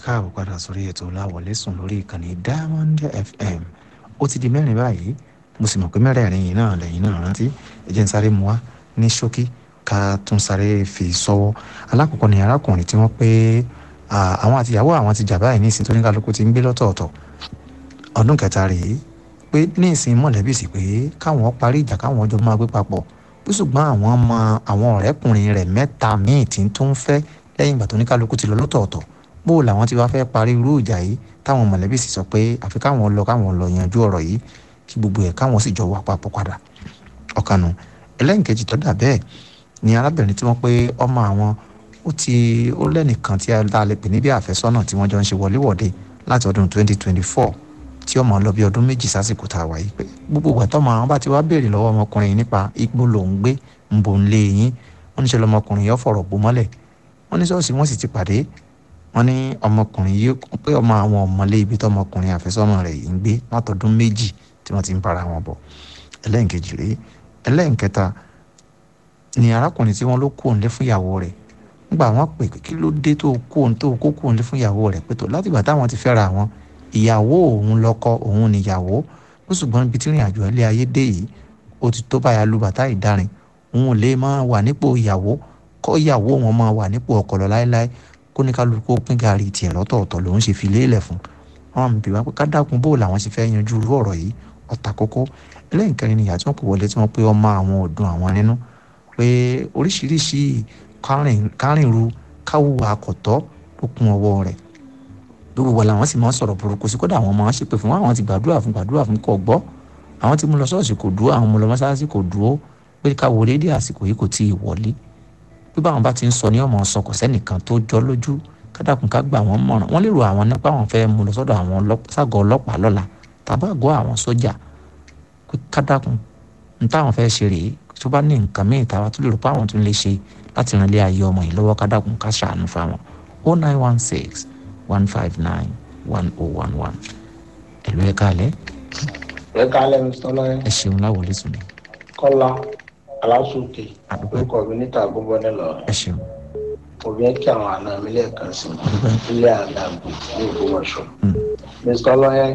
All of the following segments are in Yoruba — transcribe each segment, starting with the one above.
káàbọ̀ padà sórí ètò láwọlé sùn lórí ìkànnì diamond fm ó ti di mẹ́rin báyìí mo sì mọ̀ pé mẹ́rẹ̀ẹ̀rin yìí náà lẹ́yìn náà rántí ẹ jẹ́ n sáré mu wá ní ṣókí ká tún sáré fi sọ́wọ́ alákọ̀ọ́kọ́ ni arákùnrin tí wọ́n pé àwọn àtìyàwó àwọn ti jà báyìí ní ìsìn tó ní kálukú ti ń gbé lọ́tọ̀ọ̀tọ̀ ọdún kẹta rèé pé ní ìsìn mọ̀lẹ́bí sì pé káwọn parí ìjà káwọn ọjọ́ máa gbé papọ̀ bí ṣùgbọ́n àwọn mọ àwọn ọ̀rẹ́kùnrin rẹ̀ mẹ́ta míì tí tó ń fẹ́ lẹ́yìn ìgbà tó ní kálukú ti lọ lọ́tọ̀ọ̀tọ̀ bó làwọn ti wá fẹ́ parí irú ìjà yìí táwọn mọ̀lẹ́bí sì sọ pé àfi káwọn lọ káwọn lọ yanjú ọ̀rọ̀ yìí kí gbogbo ẹ̀ káwọn sì jọ wà papọ̀ padà ọ̀kanù ẹlẹ́nkejì tó dà bẹ́ẹ̀ ni arábìnrin tí wọ́n pé ọmọ àwọn ó ti ó lẹ́nìkan tí a lè pè ní bí àfẹ́sọ́nà tí wọ́n jọ ń ṣe wọléwọ̀de láti ọdún 2024 tí ọmọ lọ bí ọdún méjì sásìkò tá a wà yìí pé gbogbo ìgbà tọ́mọ àwọn bá ti wá béèrè lọ́wọ́ ọmọkùnrin yìí nípa igbó lòún gbé ń bò ń lé yín wọ́n ní ṣe lọmọkùnrin yìí fọ̀rọ̀ bò mọ́lẹ̀ wọ́n ní ṣọ́ọ̀ṣì wọ́n sì ti pàdé wọ́n ní ọmọkùnrin yìí pé ọmọ àwọn ọmọlé ibi tọmọkùnrin àfẹ́sọ́nà rẹ̀ yìí ń gbé látọdún méjì tí wọ́n ti ń bára wọn bọ̀ ẹlẹ́nkejì rèé ẹlẹ́nkẹta ni arákùnrin tí wọ́n ló kó òǹlé fún ìyàwó rẹ̀ nígbà wọ́n pè kí ló dé tó kó òǹ tó kó kó òǹlé fún ìyàwó rẹ̀ pé tó látìgbà táwọn ti fẹ́ra wọn ìyàwó òun lọ́kọ òun níyàwó ó ṣùgbọ́n ibi tí ìrìn àjò ilé ayé dé yìí ó ti tó báyà lu bàtà ìdarin òun lè máa wà nípò ìyàwó kọ́ ìyàwó wọn máa wà nípò ọkọ lọ láéláé kó ní kálukú pín gàrí tiẹ̀ lọ́tọ̀ọ̀tọ̀ lòun ṣe fi léèlẹ̀ fún wọn àmì bíwá pé kádàkùn bó làwọn ṣe fẹ́ yanjú irú ọ̀rọ̀ yìí ọ̀tà kókó ẹlẹ́yìn kẹrin ni ìyá tí wọ́n pè wọlé tí wọ́n pé ọmọ àwọn ọ̀dùn àwọn nínú pé oríṣiríṣi kárìnru káwùwà àkọ́tọ́ ló kún ọwọ́ rẹ̀ gbogbo wa làwọn sì máa ń sọ̀rọ̀ burúkú sí kódà àwọn máa ń ṣépè fún wọn àwọn ti gbàdúrà fún gbàdúrà fún kò gbọ́ àwọn tí mo lọ ṣọ́ọ̀ṣì kò dúró àwọn mo lọ mọ́ṣáláṣí kò dúró pé ká wọlé dé àsìkò yìí kò tí ì wọlé bí báwọn bá ti ń sọ ní ọmọ sọ kò sẹ́nìkan tó jọ lójú kádàkùn ká gbà wọ́n mọ̀ràn wọ́n lérò àwọn nípa àwọn fẹ́ mú lọ sọ́dọ̀ àwọn ságọ̀ ọlọ́pàá lọ́la tàbá àgọ́ àwọn sójà pé kádàkùn ní táwọn fẹ́ ṣe rèé tó bá ní nǹkan míì táwa tó lè rò pé àwọn tó lè ṣe láti ràn lé ayé ọmọ yìí lọ́wọ́ kádàkùn ká ṣàánú fáwọn oh nine one six one five nine one oh one one ẹ̀lú ẹ̀ kálẹ̀. ẹ kálẹ̀ mr lọ́yẹ́. ẹ ṣeun láwọlé sùn. kọ́lá aláṣùkè àdúgbò orúkọ mi níta gbogbo nílọ ẹ ṣeun òbí ẹ kí àwọn àna mi lẹ́ẹ̀kan sí àdúgbò ilé àdàgbò ní ìgbọmọṣọ Mm. mr lọ́yẹ́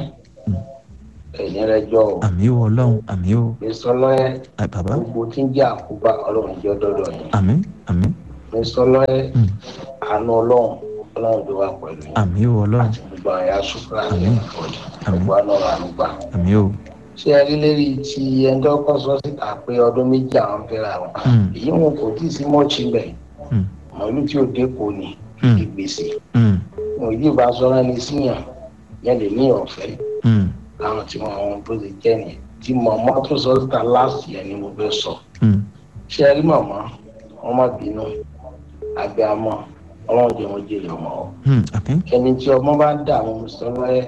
ẹ̀yìn rẹ jọ o àmì ó ọlọ́run àmì ó mr lọ́yẹ́ ẹ bàbá gbogbo tí ń jẹ́ àkóbá ọlọ́run jẹ́ dọ́dọ̀ yìí àmì àmì mr lọ́yẹ́ Mm. àánú ọlọ́run ọlọ́run tó wà pẹ̀lú yìí àmì ó ọlọ́run àti gbogbo àwọn ẹ̀yà sùkúrà ní Àmín. ìfọ̀dí Àmín. gbogbo àná ọ̀rọ̀ ànúgbà àmì ó ṣé ẹ rí lérí ti ẹni tó kọ́ sọ síta pé ọdún méjì àwọn fẹ́ra wọn Mm. èyí wọn kò tí ì sí mọ́ọ̀chì bẹ̀ Mm. màálù tí ò dé kò ní Mm. ìgbésí Mm. wọn ìdí ìbá sọ́ra ní síyàn yẹn lè ní ọ̀fẹ́ Mm. láwọn tí wọn àwọn bó ti jẹ́ nìyẹn tí màmá tó sọ síta láàsì yẹn ni mo fẹ́ sọ Mm. ṣé ẹ rí màmá wọn má bínú àgbẹ̀ àmọ́ ọlọ́run jẹ́ wọn jèrè ọmọ ọ Mm. àmì ẹni tí ọmọ bá ń dà àwọn mùsùlùmí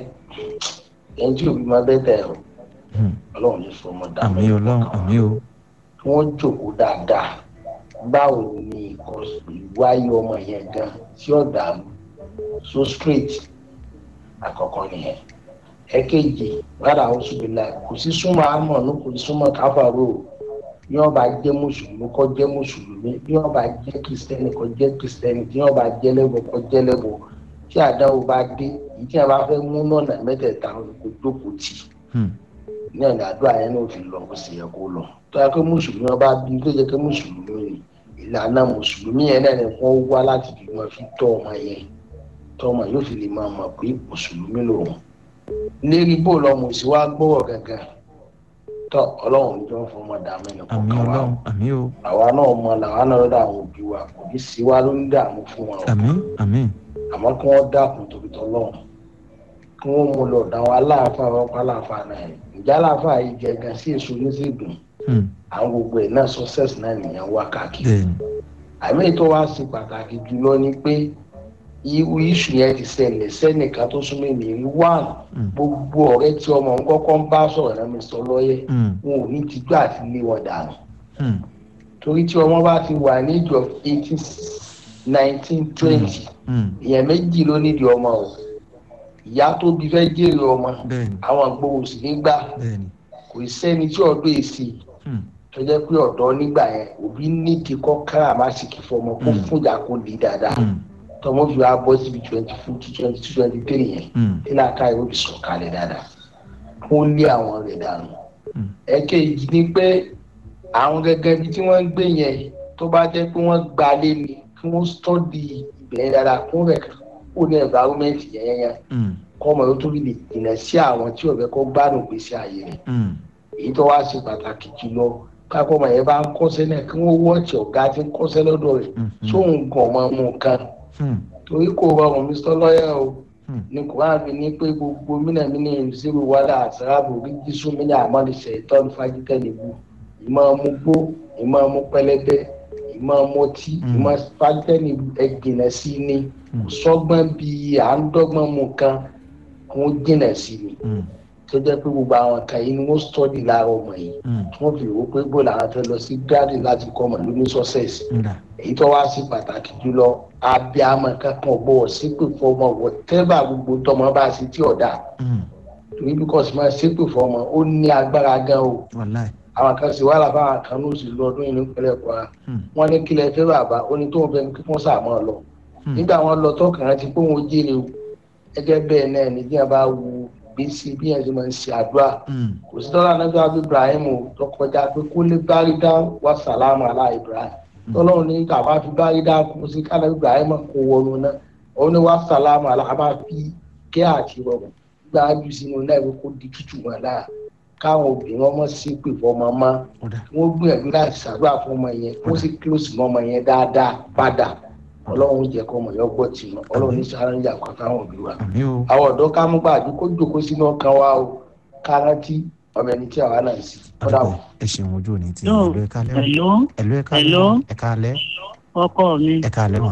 ẹni tí òbí máa bẹ́ tẹ̀ ọ́ Mm. ọlọ́run ní fọmọ dà àmì ọlọ́run àmì ó kí wọ́n jókòó dáadáa báwo ni ìwáyé ọmọ yẹn gan tí ó dàrú so straight àkọ́kọ́ nìyẹn ẹ̀kejì rárá àwọn ṣùgbọ́n kò sí súnmọ́ àmọ́ ní kò sí súnmọ́ káfàró o bí wọ́n bá jẹ́ mùsùlùmí kó jẹ́ mùsùlùmí bí wọ́n bá jẹ́ kìrìsìtẹ́nì kó jẹ́ kìrìsìtẹ́nì bí wọ́n bá jẹ́ lẹ́bọ̀ kó jẹ́ lẹ́bọ̀ tí àdáwò bá dé èyí tí wọ́n bá fẹ́ mú náà mẹ́tẹ̀ẹ̀ta kò jókòó tì í Mm. ní ọ̀nà àdúrà yẹn náà fi lọ bó ṣe yẹ kó lọ tó yẹ kó mùsùlùmí ọba bí tó yẹ kó mùsùlùmí ni ìlànà mùsùlùmí yẹn náà ni wọ́n wá láti fi máa fi tọ́ ọmọ yẹn tọ́ ọmọ yóò fi lè máa mọ̀ pé mùsùlùmí lòun lérí bó lọmọ sí wá gbọ́wọ̀ gangan tọ́ ọlọ́run ní jọ ń fọmọ dààmú ẹnì àmì kọ̀ọ̀kan wa ọlọ́run àmì ó àwa náà mọ làwa náà lọ́dọ̀ àwọn òbí wa kò ní sí wa ló ń dààmú fún wọn o àmì àmì àmọ́ kí wọ́n dákun torí tọ́lọ́run kí wọ́n mú lọ dáwọn aláàfáà wọn pa aláàfáà náà yẹn ìjà aláàfáà yìí jẹ gan sí èso oníṣègùn Mm. àwọn gbogbo ẹ̀ náà success náà nìyẹn wá káàkiri bẹ́ẹ̀ni àmì ètò wa ṣe pàtàkì jùlọ ni pé irú iṣu yẹn ti ṣẹlẹ̀ sẹ́nìkan tó súnmọ́ ènìyàn one Mm. gbogbo ọ̀rẹ́ tí ọmọ ń kọ́kọ́ ń bá sọ̀rọ̀ náà mi sọ lọ́yẹ̀ Mm. wọn ò ní tijú àti lé wọn dànù Mm. torí tí ọmọ bá ti wà ní ìjọ eighteen nineteen twenty Mm. ìyẹn méjì ló nídìí ọmọ o ìyá tó bí fẹ́ jèrè ọmọ bẹ́ẹ̀ni àwọn gbowó sì nígbà bẹ́ẹ̀ni kò sẹ́ni tí ọ̀dọ́ èsì Mm. tó jẹ́ pé ọ̀dọ́ nígbà yẹn òbí nídìí kọ́ káràmásìkì fọmọ kó Mm. fúnjà kó lè dáadáa Mm. tọmọ fi wá bọ́ síbi twenty two twenty two twenty three yẹn mm, tí làákà yóò fi sọ̀ kalẹ̀ dáadáa kó lé àwọn rẹ̀ dànù. Mm. ẹ̀kejì ni pé àwọn gẹ́gẹ́ bí tí wọ́n ń gbé yẹn tó bá jẹ́ pé wọ́n gbalé ni kí wọ́n stọ́dì ibẹ̀ dáadáa kó rẹ̀ kó ní environment yẹn yẹn mm, kọ́ ọmọ yóò tó fi lè jìnà sí àwọn tí ọ̀bẹ kọ́ gbádùn gbèsè ààyè rẹ̀ mm, èyí tó wá ṣe pàtàkì jùlọ káàkó ọmọ yẹn bá ń kọ́sẹ́ náà kí wọ́n wọ́ọ̀tì ọ̀gá tí ń kọ́sẹ́ lọ́dọ̀ rẹ̀ mm, sóhun gan ọmọ mu kan mm, torí kò rọrùn mr lọ́yà o mm, ní kùrán mi ní pé gbogbo mínàmínà ìṣirò wàdà àṣàràbò rígísù mínà àmọ́lẹ̀ṣẹ̀ ìtọ́nu fagitẹ́ nìbú ìmọ̀ ọmú gbó ìmọ̀ ọmú pẹlẹbẹ ìmọ̀ ọmú ọtí Mm. ìmọ̀ fagitẹ́ nìbú ẹgbìnà sí ni Mm. sọ́gbọ́n bíi à ń dọ́gbọ́n mu kan kó jìnà sí ni mm, tó jẹ́ pé gbogbo àwọn kan yìí ni wọ́n stọ́dì lára ọmọ yìí mm, tí wọ́n fi wò pé bó làwọn fẹ́ lọ sí gíráàdì láti kọ́ ọmọ lóní sọ́sẹ̀sì nda, èyí tó wá sí pàtàkì jùlọ abiyamọ kankan gbọ́ sípè fọmọ wọtẹ́bà gbogbo tọmọ bá sí tí ọ̀dà mm, torí bí kò sí máa ṣépè fọmọ ó ní agbára gan o wàláì, àwọn kan sì wàhálà fáwọn kan ní oṣù lọdún yìí nípínlẹ̀ Kwara mm, wọn ní kílẹ̀ fẹ́ bàbá ó ní tóun fẹ́ kí wọ́n sàmọ́ lọ mm, nígbà wọn lọ tọkàn rántí pé òun jèrè o gẹ́gẹ́ bẹ́ẹ̀ náà ní bí wọn bá wu gbèsè bí wọn ti máa ń ṣe àdúrà mm, kò sí dọ́là náà bí wọn bí Ibrahim o tó kọjá pé kó lè bárí dá wà sàlámù alá Ibrahim tọ́lọ́run ní kàbá fi bárí dá kó sí kálá Ibrahim kó wọnú náà òun ní wà sàlámù alá a máa fi kẹ́ àti rọrùn gbájú sínú náà kó di tútù wọn láà káwọn obìnrin ọmọ sí pè fọmọ mọ́ ọ̀dà, wọ́n gbìyànjú láti ṣàdúrà fún ọmọ yẹn kó sì kílòsì mọ́ ọmọ yẹn dáadáa padà ọlọ́run jẹ́ kó ọmọ yẹn gbọ́ tì mọ́ ọlọ́run ní sáré ń jà kó káwọn òbí wa. àmì o, àwọn ọ̀dọ́ ká mú gbàdú kó jòkó sínú ọkàn wa o ká rántí ọmọ ẹni tí àwa náà sí. kódà àdúgbò o ẹ ṣeun ojú òní tí Yóò, ẹlò ẹka lẹ́wọ̀n Hello, ẹlò ẹka Hello. lẹ́wọ̀n ẹka lẹ́ ọkọ mi ẹka lẹ́wọ̀n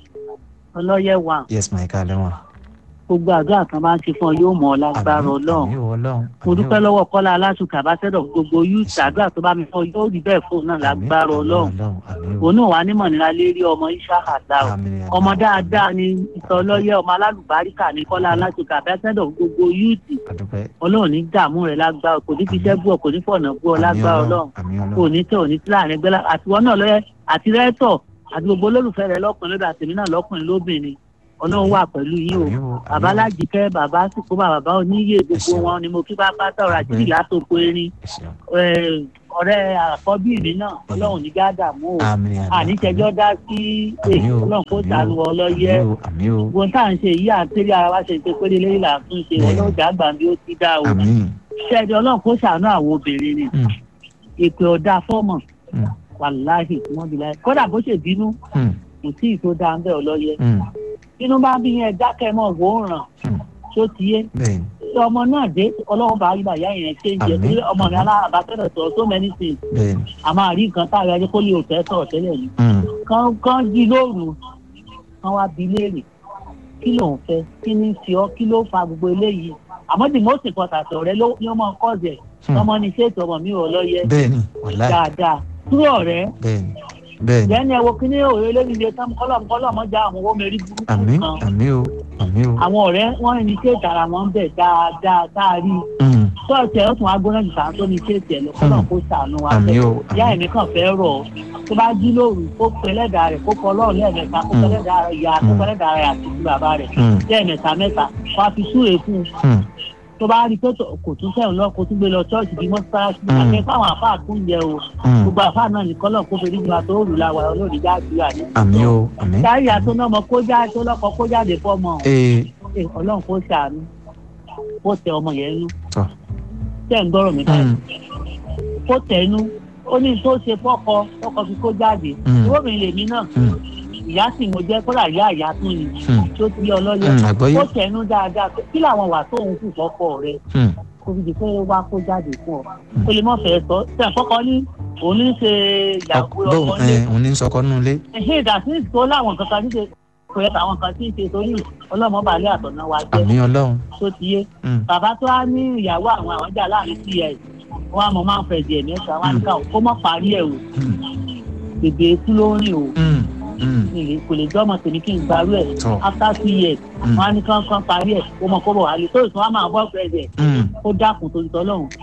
ọlọ́yẹ̀wà yes ma ẹka lẹ́wọ̀n gbogbo àdúrà kan bá ń ṣe fún ọ yóò mọ ọ lágbára àmì ọlọ́run àmì o ọlọ́run mo dúpẹ́ lọ́wọ́ kọ́lá alásùkà bá sẹ́dọ̀ gbogbo youth àdúrà tó bá mi fọ yóò rí bẹ́ẹ̀ fóun náà lágbára ọlọ́run àmì o òun náà wà nímọ̀ nílá lérí ọmọ iṣẹ́ àdá o àmì ọmọ dáadáa ni ìsọlọ́yẹ ọmọ alálùbáríkà ní kọ́lá alásùkà bá sẹ́dọ̀ gbogbo youth àdúpẹ́ ọlọ́run ní dààmú rẹ̀ lágbára kò ní fi iṣẹ́ bú ọ kò ní fọ̀nà bú ọ àmì lágbára ọlọ́run àmì kò ọlọ́run ní tẹ̀ ò ní tí láàrin ẹgbẹ́ lá- àtiwọ́ náà lọ́yẹ àti rẹ́tọ̀ àti gbogbo olólùfẹ́ rẹ lọ́kùnrin lọ́dọ̀ àtẹ̀mí náà lọ́kùnrin lóbìnrin ọlọ́run wà pẹ̀lú yín o àmì o bàbá lájìkẹ́ bàbá sìkó bàbá oníyè gbogbo ṣeun. wọn ni mo kí bá pátá ọ̀rọ̀ àti ìlà tó kó erin ẹ ṣeun Eh, ọ̀rẹ́ àkọ́bí mi náà ọlọ́run ní gádàmú o àmì àmì àníṣẹjọ́ dá sí Àmì o, ọlọ́run kó àmì o, sànù ọlọ́yẹ àmì o àmì o gbogbo tá à ń ṣe yìí à ń tẹ́lẹ̀ ara wa ṣe pé péré lẹ́yìn là ń tún ṣe Bẹ́ẹ̀ni. ọlọ́run dàgbà bí ó ti dá o àmì ṣẹ́ẹ̀dì ọlọ́run kó sànù àwọn obìnrin ni Mm. èpè ọ̀dà fọ́mọ̀ Mm. wàláhì wọ́n bí láyé kódà bó ṣe bínú Mm. kò sí ìtò dáńbẹ́ ọlọ́yẹ Mm. bínú bá bí yẹn dákẹ́ mọ́ wò ó ràn Mm. tó ti yé bẹ́ẹ̀ ni tí ọmọ náà dé ọlọ́run bá yíba ìyá yẹn ṣe ń jẹ Àmín, pé ọmọ mi àmín. aláàbátẹ́rẹ̀ sọ so many things bẹ́ẹ̀ ni a máa rí nǹkan tá a yẹ kó lè òtẹ́ sọ̀rọ̀ tẹ́lẹ̀ yìí Mm. kán kán jí lóru kán wá bi léèrè kí ló ń fẹ́ kí ní fi ọ́ kí ló fa gbogbo eléyìí àmọ́ the most important ọ̀rẹ́ ló ní ọmọ kọ́ọ̀sẹ̀ Hmm. ọmọ ní ṣètò ọmọ mi ò lọ́yẹ bẹ́ẹ̀ ni wàláì dáadáa tú ọ̀rẹ́ bẹ́ẹ̀ ni bẹ́ẹ̀ ni lẹ́nu ẹ̀wọ̀ kí ní òye lóríire tán kọ́lọ̀ kọ́lọ̀ mọ́ já àwọn owó mẹ́rí burúkú àmì kan àmì o àmì o àwọn ọ̀rẹ́ wọ́n ní ṣètò ara wọn bẹ̀ dáadáa tá a rí i Mm. sọ́ọ̀tì ẹ̀ ó tún wá gbóná jù sáà tó ní ṣètì ẹ̀ lọ kọ́lọ̀ kó sànù wa àmì o ìyá àmì ẹ̀mí kan fẹ́ rọ̀ ọ́ tó bá jí lóru kó pe ẹlẹ́dàá rẹ̀ kó kọ ọlọ́run lẹ́ẹ̀mẹ́ta kó pe Mm. ẹlẹ́dàá rẹ̀ ìyá kó pe Mm. ẹlẹ́dàá rẹ̀ àti ti bàbá rẹ̀ Mm. lẹ́ẹ̀mẹ́ta mẹ́ta wá fi súre fún un Mm. tó bá rí i pé tó- kò tún sẹ́yìn lọ kó tún gbé lọ chọ́ọ̀chì bí mọ́sálásí Mm. àti fáwọn àfáà tún jẹ o Mm. gbogbo àfáà náà ní kọ́lọ̀ kó fèrè ìgbà tó rù láwa olóòdì jáde ní. àmì o àmì káyà tó náà mọ kó jáde tó lọ́kọ kó jáde fọ́mọ ee ẹ̀, ọlọ́run kó ṣàánú kó tẹ ọmọ yẹn nú tọ́ tẹ̀ ń gbọ́rọ̀ mi báyìí Mm. kó tẹnu ó ní tó ṣe fọkọ fọkọ fi kó jáde Mm. ìwé mi lèmi náà Mm. ìyá sì mo jẹ kódà ìyá ìyá tún ni Mm. tó ti ọlọ́yẹ Mm. àgbọ́yé kó tẹnu dáadáa pé kí làwọn wà tóun kù fọkọ rẹ Mm. kó fi di pé wá kó jáde fún ọ ó lè mọ fẹ́ sọ tẹ fọkọ ní òun ní ṣe ìyàwó bóun ọkọ lé ẹ òun ní sọkọ nínú ilé ẹhìn ìdásí tó láwọn kankan ní ṣe kò yẹ káwọn kan tí ń ṣe torí ọlọ́mọ balẹ̀ àtọ̀nà wa jẹ́ àmì ọlọ́run tó ti yé Mm. bàbá tó wá ní ìyàwó àwọn àwọn jà láàrin sí ẹ wọn àmọ́ máa ń fẹ́ di ẹ̀mí ẹ̀sán wọn á ní káwọn kó mọ́ parí ẹ̀ o Mm. bèbè ikú ló ń rìn o Mm. Mm. mi lè- kò lè jọ́ ọmọ tèmi kí n gbarú ẹ̀ tọ́ after two years Mm. wọn á ní kán kán parí ẹ̀ kó mọ kó bọ̀ wálé tó ìtàn wọn máa bọ́ fẹ́ rẹ̀ Mm. ó dákun tó ń tọ́ lọ́hùn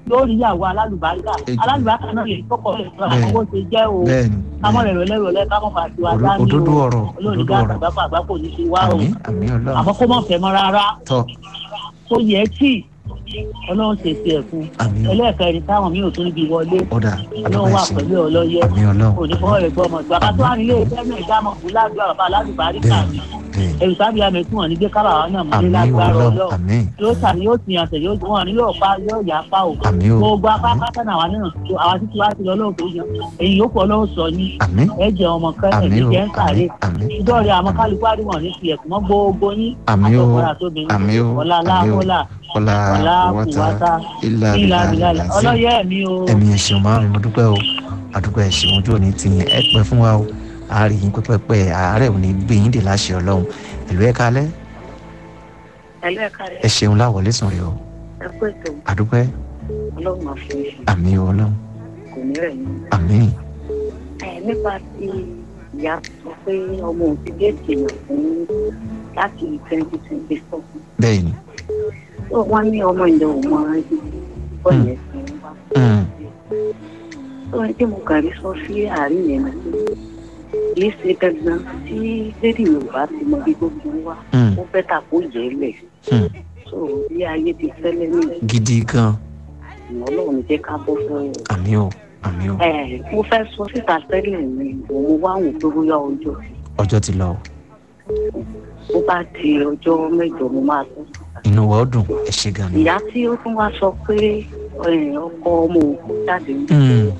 yóò rí ìyàwó alálùbáríkà Ejò. alálùbáríkà náà lè kọ́kọ́ rẹ̀ sọ Bẹ́ẹ̀. àwọn bó ṣe jẹ́ o bẹ́ẹ̀ ni kámọ́ bẹ́ẹ̀ rẹ̀ rẹ̀ rẹ̀ kámọ́ fà sí wa ni. dání o òdodo ọ̀rọ̀ olóòní òdodo ká ọ̀rọ̀ àgbàpọ̀ àgbàpọ̀ ní ṣe wá o àmì àmì ọlọ́run àmọ́ kó mọ̀ fẹ́ mọ́ rárá tọ́ tó yẹ tí ọlọ́run ṣèṣe ẹ̀ fún àmì ọ- ẹlẹ́ẹ̀kẹrin táwọn mi ò tún níbi wọlé ọ̀dà ọlọ́run wà àdúgbò pẹ̀lú ẹ̀sìn ọlọ́yẹ àmì ọlọ́run onífọwọ́ rẹ̀ gbọ́ ọmọ ìgbà ká tó wà nílé iṣẹ́ náà ìdámọ̀ fún ládùúgbò bàbá aládùbáríkà bẹ́ẹ̀ mi bẹ́ẹ̀ ẹ̀rù sábìá mi tí wọ́n ní gbé kábàá náà mú ní àmì lágbára ọlọ́run ọlọ́run àmì yóò tàbí yóò tìyàn tẹ̀ yóò wọn ní yóò pa yóò yà pa o àmì o gbogbo apákátá náà wà nínú àwa títí wá sí ọlọ́run tó yan èyí yóò pọ̀ ọlọ́run sọ ní àmì ẹ̀jẹ̀ ọmọ kẹ́lẹ̀ àmì ní o jẹ́ ń àmì sàré àmì ìdọ́rẹ̀ àwọn kálukú àdìmọ̀ ní tiẹ̀ kùmọ́ gbogbo yín àmì o àtọkùnrin àtobìnrin àmì o ọ̀la àmì o láhùlà ọlá ọ̀la wọ́tá kùwátá ilà ìlà bìlà bìlà làzí ọlọ́yẹ mi o ẹ̀mí ẹ̀sìn máa mi mo dúpẹ́ o àdúgbò ẹ̀sìn ojú òní ti yẹn ẹ pẹ́ fún wa o àárín yín pẹ́pẹ́pẹ́ àárẹ̀ òní gbé yín dè láṣẹ ọlọ́run ìlú ẹ̀ka alẹ́ ẹlẹ́ẹ̀ka rẹ̀ ẹ ṣeun láwọlé sùn rè o ẹ kú ètò àdúpẹ́ ọlọ́run máa fi ṣe àmì o ọlọ́run kò ní rẹ̀ yín. àmì ẹ nípa ti ìyá sọ pé ọmọ òun ti déètì yàn fún láti twenty twenty four bẹ́ẹ̀ ni tó wọ́n ní ọmọ ìlú òun máa ń yí bọ́ọ̀lù ẹ̀sìn wá. Mm, tó ní tí mo kàrí sọ sí àárín yẹn ni pé kì í ṣe dandan tí lédi yorùbá ti mọ bí gbogbo wa mm, ó fẹ́ tà kó yẹ ẹ́ lẹ̀ mm. so bí ayé ti fẹ́lẹ́ ní gidi gan ìmọ̀ ọlọ́run jẹ́ ká bọ́ sọ́wọ́. àmì o àmì o ẹ mo fẹ́ sọ síta tẹ́lẹ̀ ni òun wá òun tó bóyá ọjọ́ ọjọ́ ti lọ o bó bá di ọjọ́ mẹ́jọ mo máa sọ síta. inú wa ó dùn ẹ ṣe gan ni ìyá tí ó tún wá sọ pé ẹ, ọkọ ọmọ òkú jáde ní Mm,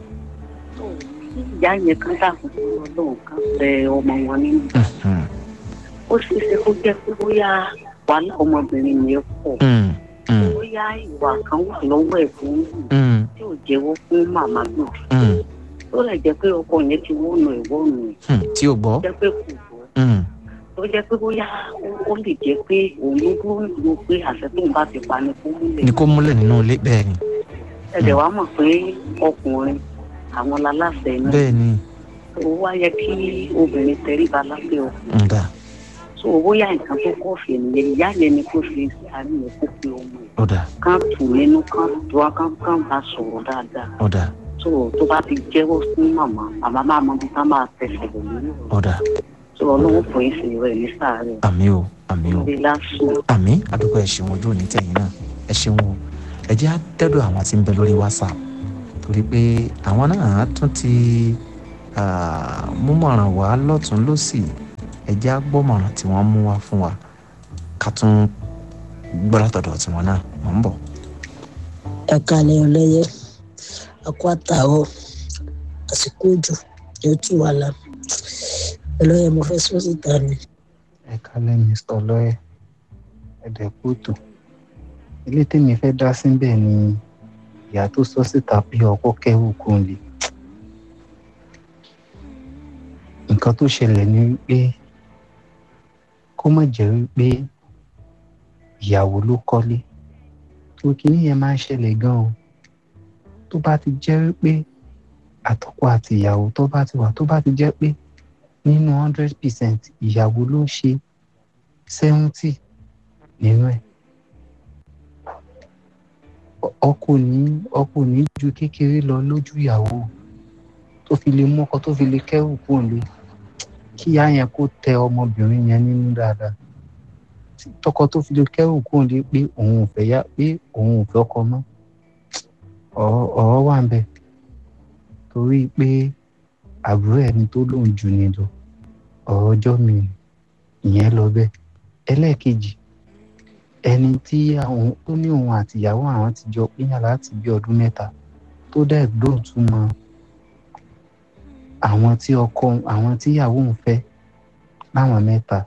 ìyá yẹn kan dàkún fún ọlọ́run kan bẹ ọmọ wọn nínú. mhm, ó ṣeé ṣe kó jẹ́ pé bóyá wàhálà ọmọbìnrin yẹn pọ̀ mm, mm, bóyá ìwà kan wà lọ́wọ́ ẹ̀ fún mm, tí ò jẹ́wọ́ fún màmá náà mm, tó lè jẹ́ pé ọkọ yẹn ti wọ́nà ẹ̀ wọ́nà ẹ̀ mm. tí o gbọ́ jẹ́ pé kò gbọ́ Mm, tó jẹ́ pé bóyá ó- ó lè jẹ́ pé òun ló dúró lò pé àṣẹ tóun bá ti pa ni kó múlẹ̀ ni kó múlẹ̀ nínú ilé bẹ́ẹ̀ ni ẹ̀dẹ̀ wàá mọ̀ pé ọkùnrin àwọn laláṣẹ náà bẹ́ẹ̀ ni ó wá yẹ kí obìnrin tẹríba lábẹ́ ọkùnrin nga so bóyá nǹkan tó kọ́ fẹ̀ nìyẹn ìyá yẹn ni kó fi àárín yẹn kó pe ọmọ ẹ̀ ọ̀dà kán tù nínú kán tó wá kán kán bá sọ̀rọ̀ dáadáa ọ̀dà so tó bá ti jẹ́wọ́ fún màmá màmá máa mọ bí ká máa tẹ̀sẹ̀ lò nínú ọ̀dà so ọlọ́wọ́ fún yín sí rẹ̀ ní sàárẹ̀ àmì o àmì o ìdílé lásùn àmì àdúgbò ẹ ṣeun ojú òní tẹ̀yìn náà ẹ ṣeun o ẹ jẹ́ àtẹ́dọ̀ àwọn tí ń bẹ lórí whatsapp torí pé àwọn náà tún ti ah, múmọ̀ràn wá lọ́tún lọ́sì ẹ jẹ́ àgbọ̀mọ̀ràn tí wọ́n mú wá fún wa ká tún gbọ́ látọ̀dọ̀ tiwọn náà mọ̀ ń bọ̀. ẹ kalẹ̀ ọlẹ́yẹ akó àtàwọ̀ àsìkò òjò yóò tù wá la ọlọ́yẹ mo fẹ́ sọ síta ni ẹ kálẹ̀ mr ọlọ́yẹ ẹ̀dẹ̀kútù ilé tèmi fẹ́ dá síbẹ̀ ni ìyá tó sọ síta pé ọkọ kẹ́rù kò lè nǹkan tó ṣẹlẹ̀ ni wípé kó má jẹ́ wípé ìyàwó ló kọ́lé tó kínní yẹn máa ń ṣẹlẹ̀ gan o tó bá ti jẹ́ wípé àtọkọ àti ìyàwó tó bá ti wà tó bá ti jẹ́ pé nínú hundred percent ìyàwó ló ń ṣe seventy nínú ẹ̀ ọkọ ní ọkọ ní ju kékeré lọ lójú ìyàwó tó fi lè mú ọkọ tó fi lè kẹ́rù kúrò lé kí ìyá yẹn kó tẹ ọmọbìnrin yẹn nínú dáadáa tí tọkọ tó fi lè kẹ́rù kúrò lé pé òun ò fẹ́ yá pé òun ò fẹ́ ọkọ mọ́ ọ̀rọ̀ ọ̀rọ̀ wà ń bẹ̀ torí pé àbúrò ẹni tó lóun jù ní lọ ọ̀rọ̀ ọjọ́ mi ìyẹn lọ bẹ́ẹ̀ ẹlẹ́ẹ̀kejì ẹni tí àwọn tó ní òun àtìyàwó àwọn ti jọ pínyà láti bí ọdún mẹ́ta tó dẹ̀ gbóhùn tún mọ àwọn tí ọkọ àwọn tí ìyàwó ń fẹ́ láwọn mẹ́ta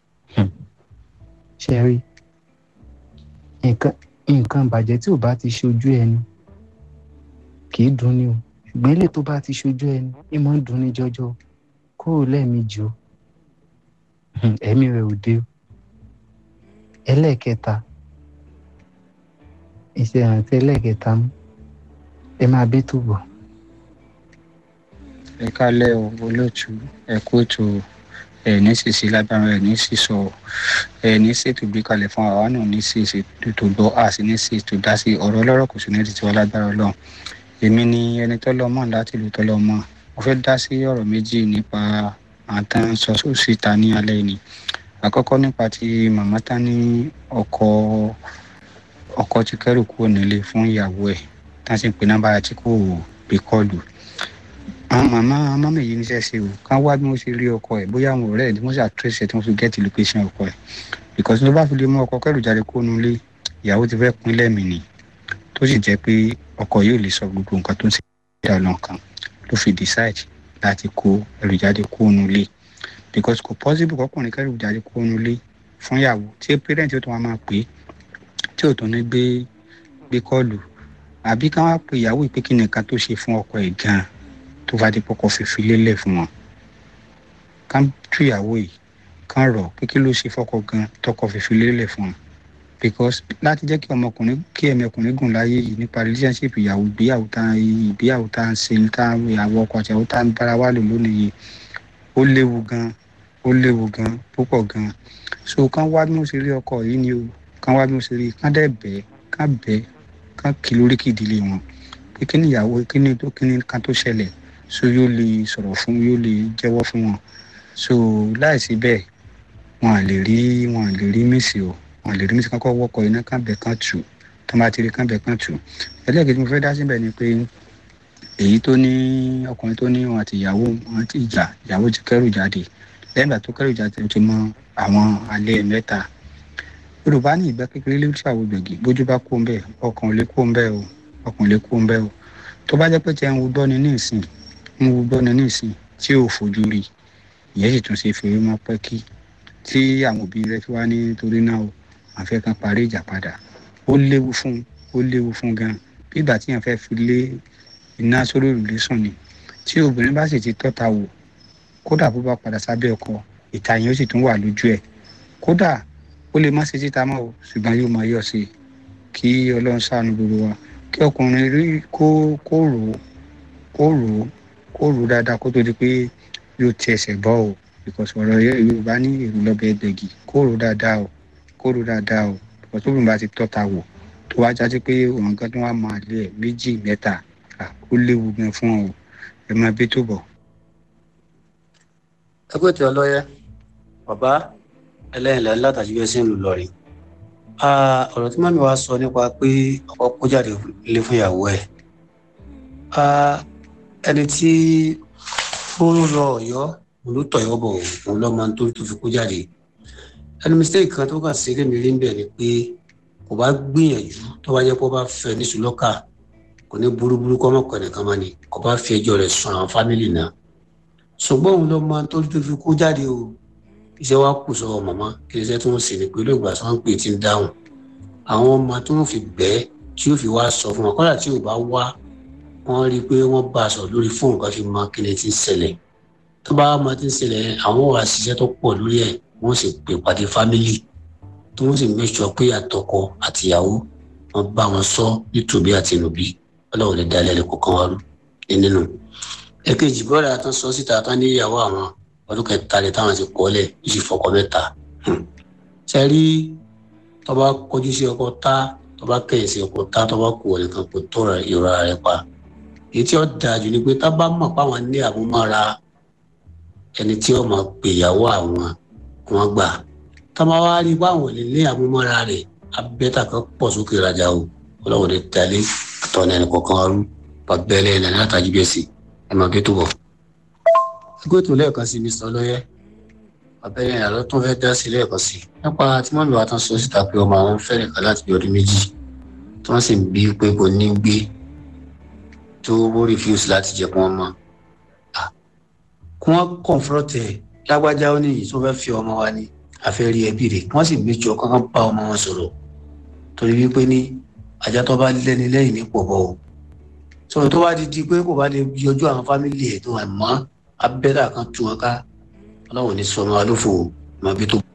ṣe rí nǹkan nǹkan ìbàjẹ́ tí ò bá ti ṣojú ẹni kì í dùn ni o ṣùgbọ́n ilé tó bá ti ṣojú ẹni ní mọ̀ ń dùn ní jọjọ kúrò lẹ́ẹ̀mejì o ẹ̀mí rẹ̀ ò dé o ẹlẹ́ẹ̀kẹta iṣẹ́ ìrántí ẹlẹ́ẹ̀kẹta mú ẹ máa bí túbọ̀. ẹ kálẹ̀ o olóòtú ẹ kú ètò ẹ ní ṣèṣe lágbára ẹ ní sísọ ẹ ní ṣètò gbé kalẹ̀ fún àwa náà ní ṣe ètò gbọ́ a sì ní ṣe ètò dá sí ọ̀rọ̀ ọlọ́rọ̀ kò sí ní títí wa lágbára ọlọ́run èmi ni ẹni tọ́lọ́ mọ̀ láti ìlú tọ́lọ́ mọ̀ mo fẹ́ dá sí ọ̀rọ̀ méjì nípa àtàn sọ síta ní alẹ́ ni àkọ́kọ́ nípa ti màmá tá ní ọkọ ọkọ ti kẹ́rù kúrò nílé fún ìyàwó ẹ̀ tá a sì ń pè nọ́mbà tí kò gbé kọ́ọ̀lù àwọn màmá mọ́mí yìí níṣẹ́ ṣe o kán wá bí wọ́n ṣe rí ọkọ ẹ̀ bóyá àwọn ọ̀rẹ́ ẹ̀ tí wọ́n ṣe àtúnṣe tí wọ́n fi gẹ́ẹ̀tì location ọkọ ẹ̀ because ló bá fi lè mú ọkọ kẹ́rù jáde kó nulé ìyàwó ti fẹ́ pín lẹ́mìí ni tó sì jẹ́ pé ọkọ yóò lè sọ gbogbo nǹkan tó ń ṣe ìdá lọ́nkàn ló fi decide láti kó ẹrù jáde kó nulé because kò possible kọkùnrin kẹ́rù jáde kó nulé fún ìyàwó tí parent yóò tún wá máa pè é tí ò tún ní gbé gbé kọ́ọ̀lù àbí ká wá pe ìyàwó ìpè kí nìkan tó ṣe fún ọkọ ẹ̀ gan-an tó bá dé pọkọ fífi lélẹ̀ fún wọn ká tú ìyàwó yìí ká rọ̀ pé kí ló ṣe fọkọ gan tọkọ fífi lélẹ̀ fún wọn because láti jẹ́ kí ọmọkùnrin kí ẹ̀mí ọkùnrin gùn láyé yìí nípa relationship ìyàwó ìgbéyàwó tá ìgbéyàwó tá ń ṣe tá ìyàwó ọkọ àti ìyàwó tá ń bára wà lò lónìí yìí ó léwu gan ó léwu gan púpọ̀ gan so kán wá bí wọ́n ṣe rí ọkọ yìí ni o kán wá bí wọ́n ṣe rí kán dẹ̀ bẹ́ẹ̀ kán bẹ́ẹ̀ kán kí lórí kí ìdílé wọn pé kí ni ìyàwó kí ni tó kí ni kan tó ṣẹlẹ̀ so yóò lè sọ̀rọ̀ fún yóò lè jẹ́wọ́ fún wọn so láìsí bẹ́ẹ̀ wọn à lè rí wọn à lè rí mísì o wọn à lè rí mísì kankan wọ́kọ̀ iná kan bẹ̀ kan tù tó bá ti rí kan bẹ̀ kan tù ẹlẹ́gẹ̀dẹ̀ mo fẹ́ dá síbẹ̀ ni pé èyí tó ní ọkùnrin tó ní wọn àti ìyàwó wọn ti jà ìyàwó ti kẹ́rù jáde lẹ́yìn ìgbà tó kẹ́rù jáde ó ti mọ àwọn alẹ́ mẹ́ta yorùbá ní ìgbà kékeré ló ṣàwọ gbẹ̀gì bójú bá kó ń bẹ̀ ọkàn ò lè kó ń bẹ̀ o ọkàn ò lè kó ń bẹ̀ o tó bá jẹ́ pé tí ẹ̀ ń wo gbọ́ni ní ìsìn ń wo gbọ́ni ní ìsìn tí ò fojú rí ìyẹn sì tún ṣe fèrè mọ́ pẹ́ kí tí àwọn òbí rẹ fi wá ní torí náà o àfẹ́ kan parí ìjà padà ó léwu fún ó léwu fún gan bí ìgbà tí yẹn fẹ́ fi lé iná sórí òrùlé sùn ni tí obìnrin bá sì ti tọ́ta wò kódà bó bá padà sábẹ́ ọkọ ìta yẹn ó sì tún wà lójú ẹ̀ kódà ó lè má ṣe títa mọ́ o ṣùgbọ́n yóò máa yọ̀ sí i kí ọlọ́run ṣàánú gbogbo wa kí ọkùnrin rí kó kó rò ó kó rò ó kó rò ó dáadáa kó tó di pé yóò ti ẹsẹ̀ bọ́ o because ọ̀rọ̀ yorùbá ní èrò lọ́bẹ̀ ẹgbẹ̀gì kó rò ó dáadáa o kó rò ó dáadáa o because tó bìnrin bá ti tọ́ta wò tó wá jáde pé òun kan tó wá máa lé ẹ̀ méjì mẹ́ta ó léwu gan fún ọ ẹ máa bí tó bọ̀. ẹgbẹ́ tí ọlọ́yẹ bàbá ẹlẹ́yìnlẹ́ látàjú ẹsẹ̀ ń lù lọ́rin ọ̀rọ̀ tí mọ́mí wa sọ nípa pé ọkọ kó jáde lé fún ìyàwó ẹ̀ ẹni tí ó ń lọ ọ̀yọ́ òun ló tọ̀yọ́ bọ̀ òun lọ́mọ tó tó fi kó jáde ẹni mistake kan tó kàn sí lémi rí ń bẹ̀ ni pé kò bá gbìyànjú tó bá jẹ́ pé ó bá fẹ́ ní sùlọ́kà kò ní burúburú kọ́ mọ̀kọ́ nìkan máa ní kò bá fi ẹjọ́ rẹ̀ sùn àwọn fámìlì náà ṣùgbọ́n òun lọ́mọ tó tó fi kó jáde o iṣẹ́ wa kù sọ́wọ́ màmá kí iṣẹ́ tí wọ́n sì ní pé olóògbà tí wọ́n ń pè tí ń dáhùn àwọn ọmọ tí wọ́n fi bẹ́ẹ̀ tí yóò fi wá sọ fún wọn kọ́dà tí ò bá wá wọ́n rí i pé wọ́n bá a sọ lórí fóònù kan fi mọ kí ni ti ń ṣẹlẹ̀ tó bá mọ ti ń ṣẹlẹ̀ àwọn wà ṣiṣẹ́ tó pọ̀ lórí ẹ̀ wọ́n sì pè pàdé fámìlì tí wọ́n sì mẹ́sọ̀ pé àtọkọ àtìyàwó wọ́n bá wọn sọ nítòbí àti nùbí ọlọ́run lè dá ilẹ̀ kọ̀ọ̀kan wá rú nínú. èkejì bọ́ọ̀dà tán sọ síta tán ní ìyàwó àwọn ọdún kẹta lè táwọn ti kọ́lẹ̀ yìí sì fọkọ mẹ́ta. ṣe rí tọ́ba kọjú sí ọkọ tá tọ́ba kẹ̀yìn sí ọkọ tá tọ́ba kù wọlé kan kò tó ìrora rẹ̀ pa. èyí tí ó dáa jù ni pé tá bá mọ̀ páwọn ní àmúmọ́ra ẹni tí ó máa pè ìyàwó àwọn wọn gbà tá bá wá rí báwọn lè ní àmúmọ́ra rẹ̀ abẹ́tà kan pọ̀ sókè rajà o ọlọ́run lè dalẹ̀ àtọ̀nà ẹnì kọ̀ọ̀kan ọrú bàbẹ́lẹ̀ ẹ̀ nàní àtàjú bẹ́ẹ̀ sí ẹ máa gbé tó bọ̀. ẹgbẹ́ tó lẹ́ẹ̀kan sí mr ọlọ́yẹ bàbẹ́lẹ̀ ẹ̀ lọ́tún fẹ́ dá sí lẹ́ẹ̀kan sí nípa tí wọ́n lò wá tán sọ síta pé ọmọ àwọn fẹ́rẹ̀ kan láti bí ọdún méjì tí wọ́n sì ń bí pé kò ní gbé tó wó refuse láti jẹ́ kí wọ́n mọ̀ kí wọ́n kọ̀ǹfọ́tẹ̀ lágbájá ó níyì tó fẹ́ fi ọmọ wa ní àfẹ́rí ẹbí rẹ̀ wọ́n sì méjì ọkàn kan bá ọmọ wọn sọ̀rọ̀ torí wípé ní ajá tó bá lẹ́ni lẹ́yìn ní pọ̀bọ̀ o sọ̀rọ̀ tó bá di di pé kò bá lè yọjú àwọn fámìlì ẹ̀ tó wà mọ́ abẹ́rẹ́ kan tú wọn ká ọlọ́run ní sọmọ alófò mọ́ bí tó.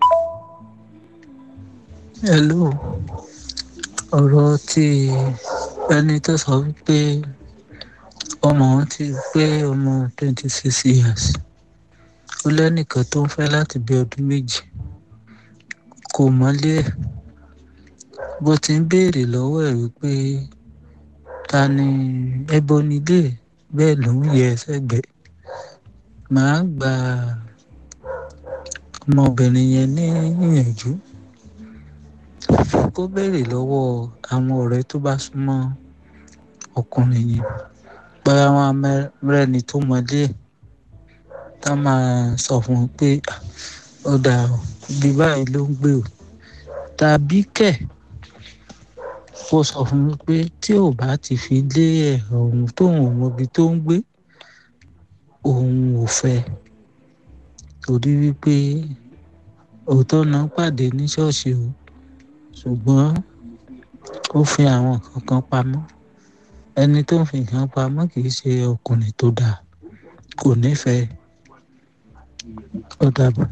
hello ọ̀rọ̀ tí ẹni tó sọ wípé ọmọ wọn ti pé ọmọ twenty six years ó lẹ́nìkan tó ń fẹ́ láti bí ọdún méjì kò mọ́lé ẹ̀ bó ti ń béèrè lọ́wọ́ ẹ̀ wípé ta ni ẹbọ nílé ẹ̀ bẹ́ẹ̀ ló ń yẹ sẹ́gbẹ̀ẹ́ màá gba ọmọbìnrin yẹn ní ìyànjú kó béèrè lọ́wọ́ àwọn ọ̀rẹ́ tó bá súnmọ́ ọkùnrin yẹn báyà wọn rẹ́ni tó mọlé ẹ̀ tá máa sọ fún un pé ó dà ó ibi báyìí ló ń gbé o tàbí kẹ̀ kó sọ fún mi pé tí ò bá ti fi lé ẹ̀ ọ̀hún tóun ò mọbi tó ń gbé òun ò fẹ́ torí wípé òótọ́ náà pàdé ní ṣọ́ọ̀ṣì o ṣùgbọ́n ó fi àwọn kankan pamọ́ ẹni tó ń fi nǹkan pamọ́ kì í ṣe ọkùnrin tó dáa kò nífẹ̀ẹ́ ó dàbọ̀.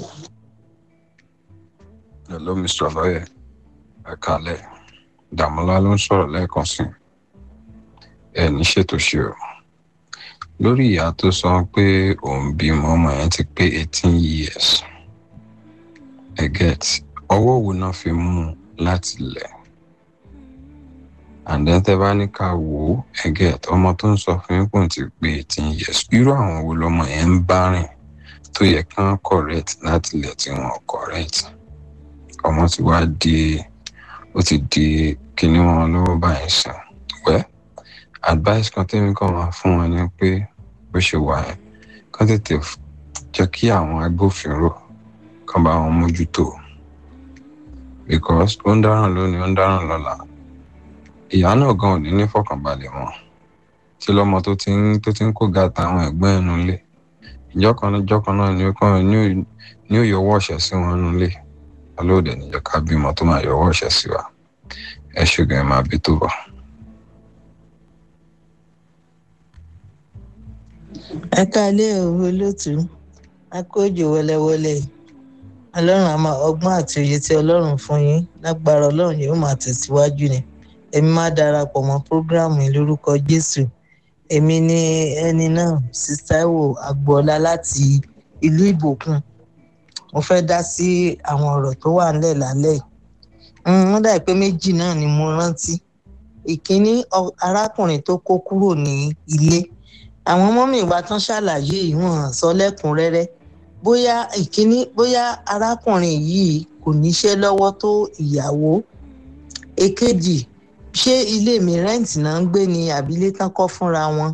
hello mr lawyer ẹ kálẹ̀ dàmọ́lá ló ń sọ̀rọ̀ lẹ́ẹ̀kan sí ẹ ní ṣètò ṣe o lórí ìyá tó sọ pé òun bímọ ọmọ yẹn ti pé eighteen years ẹ get ọwọ́ wo náà fi mú un láti lẹ̀ and then tẹ bá ní ká wò ó ẹ get ọmọ tó ń sọ fún yín pò ń ti pé eighteen years irú àwọn wo lọmọ yẹn ń bá rìn tó yẹ kán correct láti lẹ̀ tí wọn correct ọmọ ti wá di ó ti di kíní wọn lọ́wọ́ báyìí sàn wẹ́ advice kan tẹ́mi kàn wá fún wọn ni pé bó ṣe wà yẹn kán tètè jẹ́ kí àwọn agbófinró kan bá wọn mójútó because ó ń dáràn lónìí ó ń dáràn lọ́la ìyá náà gan ò ní ní fọkànbalẹ̀ wọn tí lọ́mọ tó ti ń tó ti ń kó gàtà àwọn ẹ̀gbọ́n ẹnu lé ìjọ kan náà ìjọ kan náà ni ó kàn ní ó yọwọ́ ọ̀ṣẹ́ sí wọn nù lé olóòdè níjọ ká bímọ tó máa yọwọ́ ọ̀ṣẹ́ sí wa ẹ ṣùgbọ́n ẹ máa bí tó bọ̀. ẹ káalẹ́ òru olótú akójò wọléwọlé ọlọ́run àmọ́ ọgbọ́n àti òye tí ọlọ́run fún yín lágbára ọlọ́run yóò máa tẹ̀síwájú ni èmi máa darapọ̀ mọ́ prógráàmù yìí lórúkọ jésù èmi ni ẹni náà sísáìwò agboola láti ìlú ìbòkun mo fẹ́ dá sí àwọn ọ̀rọ̀ tó wà ńlẹ̀ lálẹ́ yìí wọ́n dà pé méjì náà ni mo rántí ìkíní arákùnrin tó kó kúrò ní ilé àwọn mọ́mì wa tán ṣàlàyé ìwọ̀n sọ lẹ́kùnrẹ́rẹ́ bóyá ìkíní bóyá arákùnrin yìí kò níṣẹ́ lọ́wọ́ tó ìyàwó èkejì ṣé ilé mi rẹ́ǹtì náà ń gbé ní àbílẹ̀ tán kọ́ fúnra wọn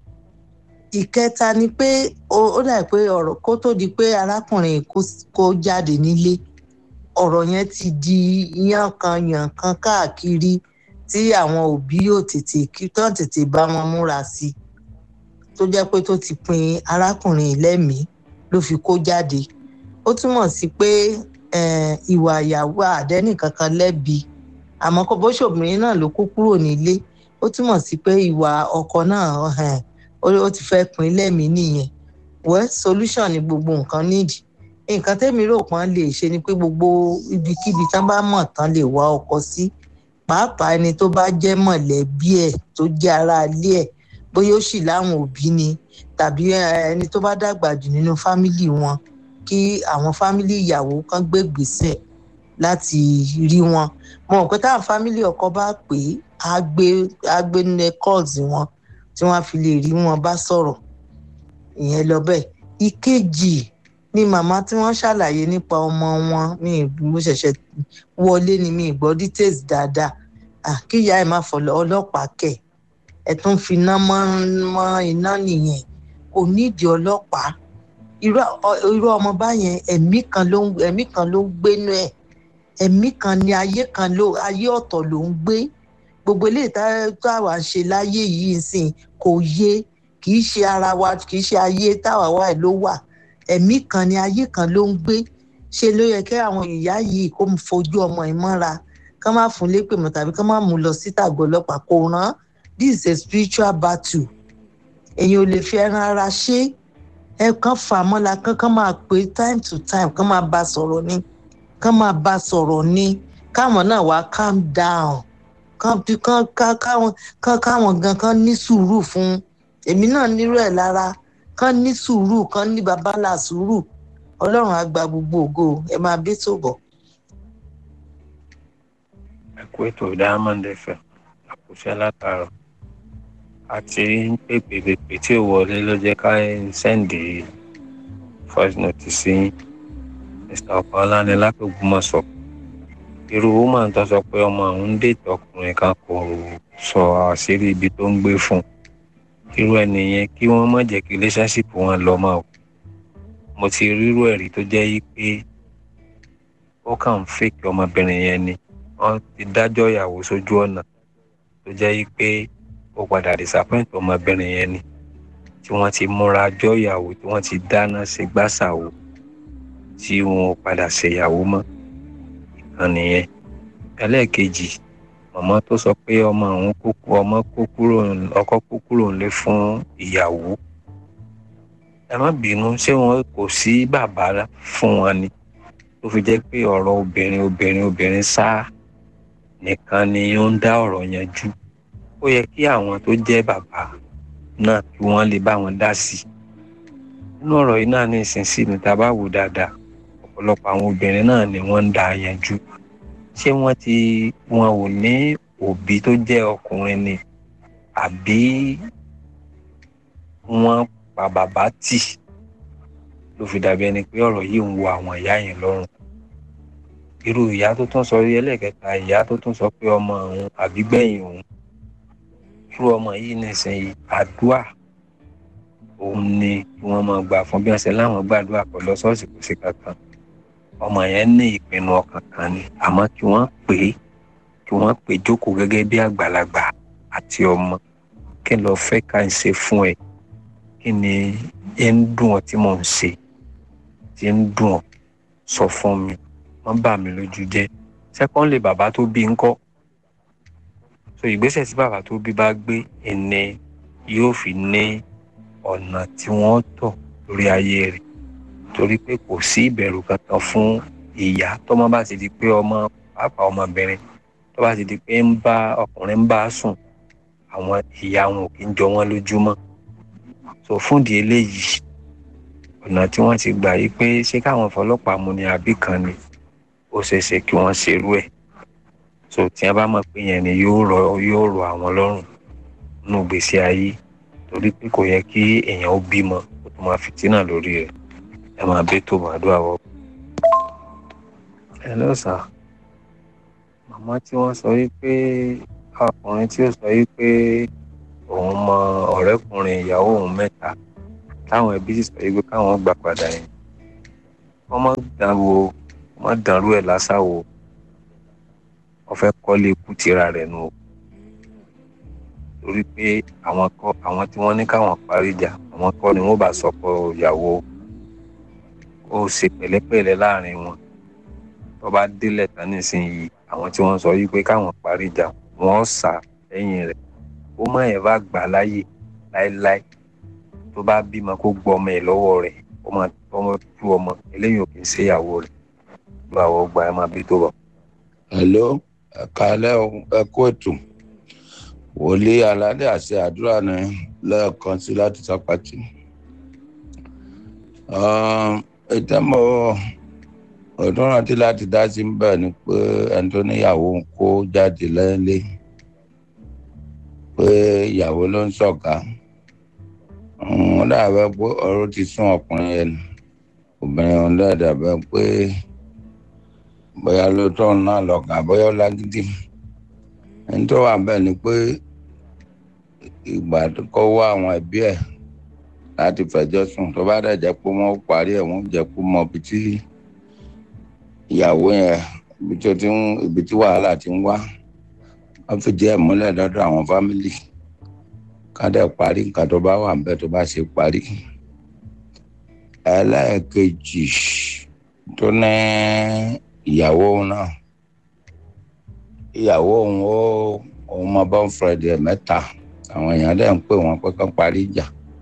ìkẹta ni pé ó dà pé ọ̀rọ̀ kó tó di pé arákùnrin kó jáde nílé ọ̀rọ̀ yẹn ti di yànkan-yànkan káàkiri tí àwọn òbí yóò tètè kí tán tètè bá wọn múra sí i tó jẹ́ pé tó ti pin arákùnrin lẹ́mìí ló fi kó jáde ó túmọ̀ sí pé ìwà ìyàwó àdẹ́nì kankan lẹ́bi àmọ́ kó bó ṣòbìnrin náà ló kó kúrò nílé ó túmọ̀ sí pé ìwà ọkọ náà ó ti fẹ́ pin lẹ́mìí nìyẹn well solution ni gbogbo nǹkan nídìí nǹkan tẹ́mi rò pọ́n lè ṣe ni pé gbogbo ibikíbi tán bá mọ̀ tán lè wá ọkọ sí pàápàá ẹni tó bá jẹ́ mọ̀lẹ́bí ẹ̀ tó jẹ́ aráalé ẹ̀ bóyá ó sì láwọn òbí ni tàbí ẹni tó bá dàgbà jù nínú fámìlì wọn kí àwọn fámìlì ìyàwó kan gbé gbèsè láti rí wọn mo mọ̀ pé táwọn fámìlì ọkọ bá pè é á gbé á gbé nílẹ̀ calls wọn tí wọ́n á fi lè rí wọn bá sọ̀rọ̀ ìyẹn lọ bẹ́ẹ̀ ìkejì ni màmá tí wọ́n ṣàlàyé nípa ọmọ wọn mi mo ṣẹ̀ṣẹ̀ wọlé ni mi gbọ́ details dáadáa kíyà ẹ̀ má fọ ọlọ́pàá kẹ̀ ẹ̀ tún fi iná mọ́ iná nìyẹn kò nídìí ọlọ́pàá irú ọmọ báyẹn ẹ̀mí kan ló ń ẹ̀mí kan ló ń gbénú ẹ̀ ẹ̀mí kan ní ayé kan ló ayé ọ̀tọ̀ ló ń gbé gbogbo eléyìí táwa ń ṣe láyé yìí sìn kò yé kì í ṣe ara wa kì í ṣe ayé táwa wà ló wà ẹ̀mí kan ní ayé kan ló ń gbé ṣe ló yẹ kí àwọn ìyá yìí kó fojú ọmọ ẹ̀ mọ́ra kán má fún lépè mọ́ tàbí kán má mú lọ sí tàgọ́ ọlọ́pàá kò rán this is a spiritual battle èyàn ò lè fi ẹran ara ṣe ẹ kàn fà mọ́la kán kán máa pè time to time kán máa bá sọ̀rọ̀ ni kán máa bá sọ̀rọ̀ ni káwọn náà wá calm down kán kán káwọn kán káwọn gan kán ní sùúrù fún èmi náà nírú ẹ̀ lára kán ní sùúrù kán ní babalà sùúrù ọlọ́run á gba gbogbo ògo ẹ máa bí tó bọ̀. ẹ kú ètò diamond fm àkùṣe látàrọ àti pèpè pèpè tí ò wọlé ló jẹ ká sẹ́ǹdì voice note sí mr ọ̀pọ̀lá ní lápẹ̀gbọ́mọ̀sọ irú woman tó sọ pé ọmọ àwọn ń dètò ọkùnrin kan kò sọ àṣírí ibi tó ń gbé fún irú ẹnìyẹn kí wọ́n má jẹ́ kí relationship wọn lọ mọ́ o mo ti rírú ẹ̀rí tó jẹ́ yí pé ó kàn ń fèkì ọmọbìnrin yẹn ni wọ́n ti dájọ́ ìyàwó sójú ọ̀nà tó jẹ́ yí pé ó padà disappoint ọmọbìnrin yẹn ni tí wọ́n ti múra jọ́ ìyàwó tí wọ́n ti dáná ṣe gbàṣàwò tí wọn ò padà ṣèyàwó mọ́ ìkan nìyẹn ẹlẹ́ẹ̀kejì màmá tó sọ pé ọmọ àwọn kókó ọmọ kó kúrò ọkọ kó kúrò nílé fún ìyàwó ẹ má bínú ṣé wọn kò sí bàbá fún wọn ni tó fi jẹ́ pé ọ̀rọ̀ obìnrin obìnrin obìnrin sáà nìkan ni ó ń dá ọ̀rọ̀ yanjú ó yẹ kí àwọn tó jẹ́ bàbá náà kí wọ́n lè bá wọn dá sí i nínú ọ̀rọ̀ yìí náà ní ìsinsìnyí tá a bá wò dáadáa ọ̀pọ̀lọpọ̀ àwọn obìnrin náà ni wọ́n ń dá yanjú ṣé wọ́n ti wọn ò ní òbí tó jẹ́ ọkùnrin ni àbí wọ́n pa bàbá tì ló fi dàbí ẹni pé ọ̀rọ̀ yìí ń wo àwọn ìyá yẹn lọ́rùn irú ìyá tó tún sọ ẹlẹ́kẹta ìyá tó tún sọ pé ọmọ òun àbígbẹ̀yìn òun irú ọmọ yìí nísìnyí àdúà òun ni kí wọ́n máa gbà fún bí wọ́n ṣe láwọn gbàdúrà pọ̀ lọ ṣọ́ọ̀ṣì kò sí kankan ọmọ yẹn ní ìpinnu ọkàn kan ni àmọ́ kí wọ́n pè é kí wọ́n pè é jókòó gẹ́gẹ́ bí àgbàlagbà àti ọmọ kí n lọ fẹ́ ká ń ṣe fún ẹ kí ni ẹ ń dùn ọ tí mò ń ṣe tí ń dùn ọ sọ fún mi wọ́n bà mí lójú jẹ́ sẹ́kọ́ńlì bàbá tó bí ń kọ́ so ìgbésẹ̀ tí bàbá tó bí bá gbé ẹni yóò fi ní ọ̀nà tí wọ́n tọ̀ lórí ayé rẹ̀ torí pé kò sí ìbẹ̀rù kankan fún ìyá tọ́mọ bá ti di pé ọmọ pàápàá ọmọbìnrin tó bá ti di pé ń bá ọkùnrin ń bá sùn àwọn ìyá wọn ò kí ń jọ wọn lójúmọ́ so fúndì eléyìí ọ̀nà tí wọ́n ti gbà yí pé ṣé káwọn fọlọ́pàá mú ni àbí kan ni ó ṣeé ṣe kí wọ́n ṣerú ẹ̀ so tí wọ́n bá mọ̀ pé yẹn ni yóò rọ yóò rọ àwọn lọ́rùn nínú ìgbésí ayé torí pé kò yẹ kí èèyàn ó bímọ kó tó máa fìtínà lórí rẹ̀ ẹ máa bẹ tó màdúrà wọ. ẹ lọ sà màmá tí wọ́n sọ wípé ọkùnrin tí ó sọ wípé òun mọ ọ̀rẹ́kùnrin ìyàwó òun mẹ́ta táwọn ẹbí sì sọ wípé káwọn gbà padà yẹn wọ́n má dán wo wọ́n má dànrú ẹ̀ lásàwò wọ́n fẹ́ kọ́lé ikú tira rẹ̀ nù o torí pé àwọn kọ́ àwọn tí wọ́n ní káwọn parí ìjà àwọn kọ́ ni wọ́n bá sọkọ ìyàwó ó ṣe pẹ̀lẹ́pẹ̀lẹ́ láàrin wọn tó bá délẹ̀ tán nísìnyìí àwọn tí wọ́n sọ yìí pé káwọn parí ìjà wọ́n sà lẹ́yìn rẹ̀ ó má ẹ̀ bá gbà láyè láéláé tó bá bímọ kó gbọ́ ọmọ ẹ̀ lọ́wọ́ rẹ̀ ó máa tọ́mọ tú ọmọ eléyìí ò kì í ṣe ìyàwó rẹ̀ ló àwọn ọgbà ẹ̀ máa bí tó bọ̀. hello ẹ̀kálẹ́ ẹ̀kú ètò wòlíì aládé àti àdúrà ní lẹ́ẹ̀kan sí láti sápàtì. ìtẹ́mọ̀ ọdún rántí láti dá sí bẹ́ẹ̀ ni pé ẹni tó níyàwó ń kó jáde lẹ́lẹ́ pé ìyàwó ló ń ṣọ̀gá wọ́n dàbẹ́ pé ọ̀rọ̀ ti sún ọkùnrin yẹn nù obìnrin ọ̀hún dàbẹ́ pé bóyá ló tọ́ náà lọ́gàá bóyá ó lágídí ẹni tó wà bẹ́ẹ̀ ni pé ìgbà tó kọ́ wá àwọn ẹbí ẹ̀ láti fẹjọ́ sùn tó bá dẹ̀ jẹ́ pé wọ́n parí ẹ̀ wọ́n jẹ́ pé mọ ibi tí ìyàwó yẹn ibi tó ti ń ibi tí wàhálà ti ń wá wọ́n fi jẹ́ ìmúlẹ̀ lọ́dọ̀ àwọn fámìlì ká dẹ̀ parí nǹkan tó bá wà ń bẹ́ẹ̀ tó bá ṣe parí. ẹlẹ́ẹ̀kejì tó ní ìyàwó náà ìyàwó òun ó òun mọ bọ́ǹfrẹ̀dì ẹ̀ mẹ́ta àwọn èèyàn dẹ̀ ń pè wọ́n pé kán parí ìjà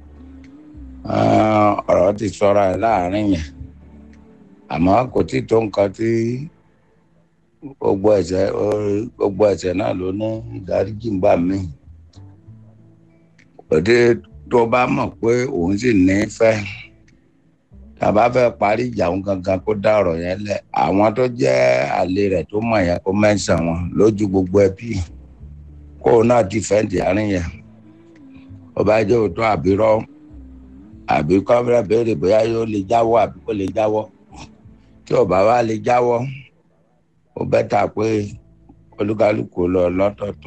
ọ̀rọ̀ ti sọ́ra ẹ̀ láàrin yẹn àmọ́ kò tí tó nǹkan tí gbogbo ẹ̀ṣẹ̀ gbogbo ẹ̀ṣẹ̀ náà ló ní ìdáríjì ń bà mí òde tó bá mọ̀ pé òun sì ní fẹ́ tàbá fẹ́ parí ìjà òun gangan kó dá ọ̀rọ̀ yẹn lẹ̀ àwọn tó jẹ́ àlè rẹ̀ tó mọ̀ yẹn kó mẹ́sàn wọn lójú gbogbo ẹbí kó o náà dìfẹ́ǹdì àárín yẹn ó bá jẹ́ òótọ́ àbírọ́ àbí kọ́mírẹ́ béèrè bóyá yóò lè jáwọ́ àbí kò lè jáwọ́ tí ò bá wá lè jáwọ́ ó bẹ́tà pé olúkálùkù lọ lọ́tọ̀ọ̀tọ̀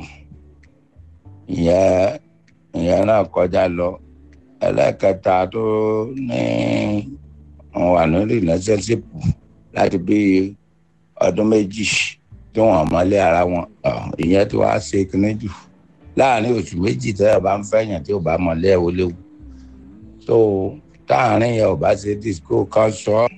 ìyẹn ìyẹn náà kọjá lọ ẹlẹ́kẹta tó ní wọn wà ní relationship láti bí ọdún méjì tí wọn mọ́lé ara wọn ìyẹn tí wàá ṣe kíní jù láàrin oṣù méjì tẹ́ ẹ bá ń fẹ́yàn tí ò bá mọ̀lẹ́ ẹ̀ ó léwu tó táàrin yẹn ò bá ṣe disco kan sọ ọ́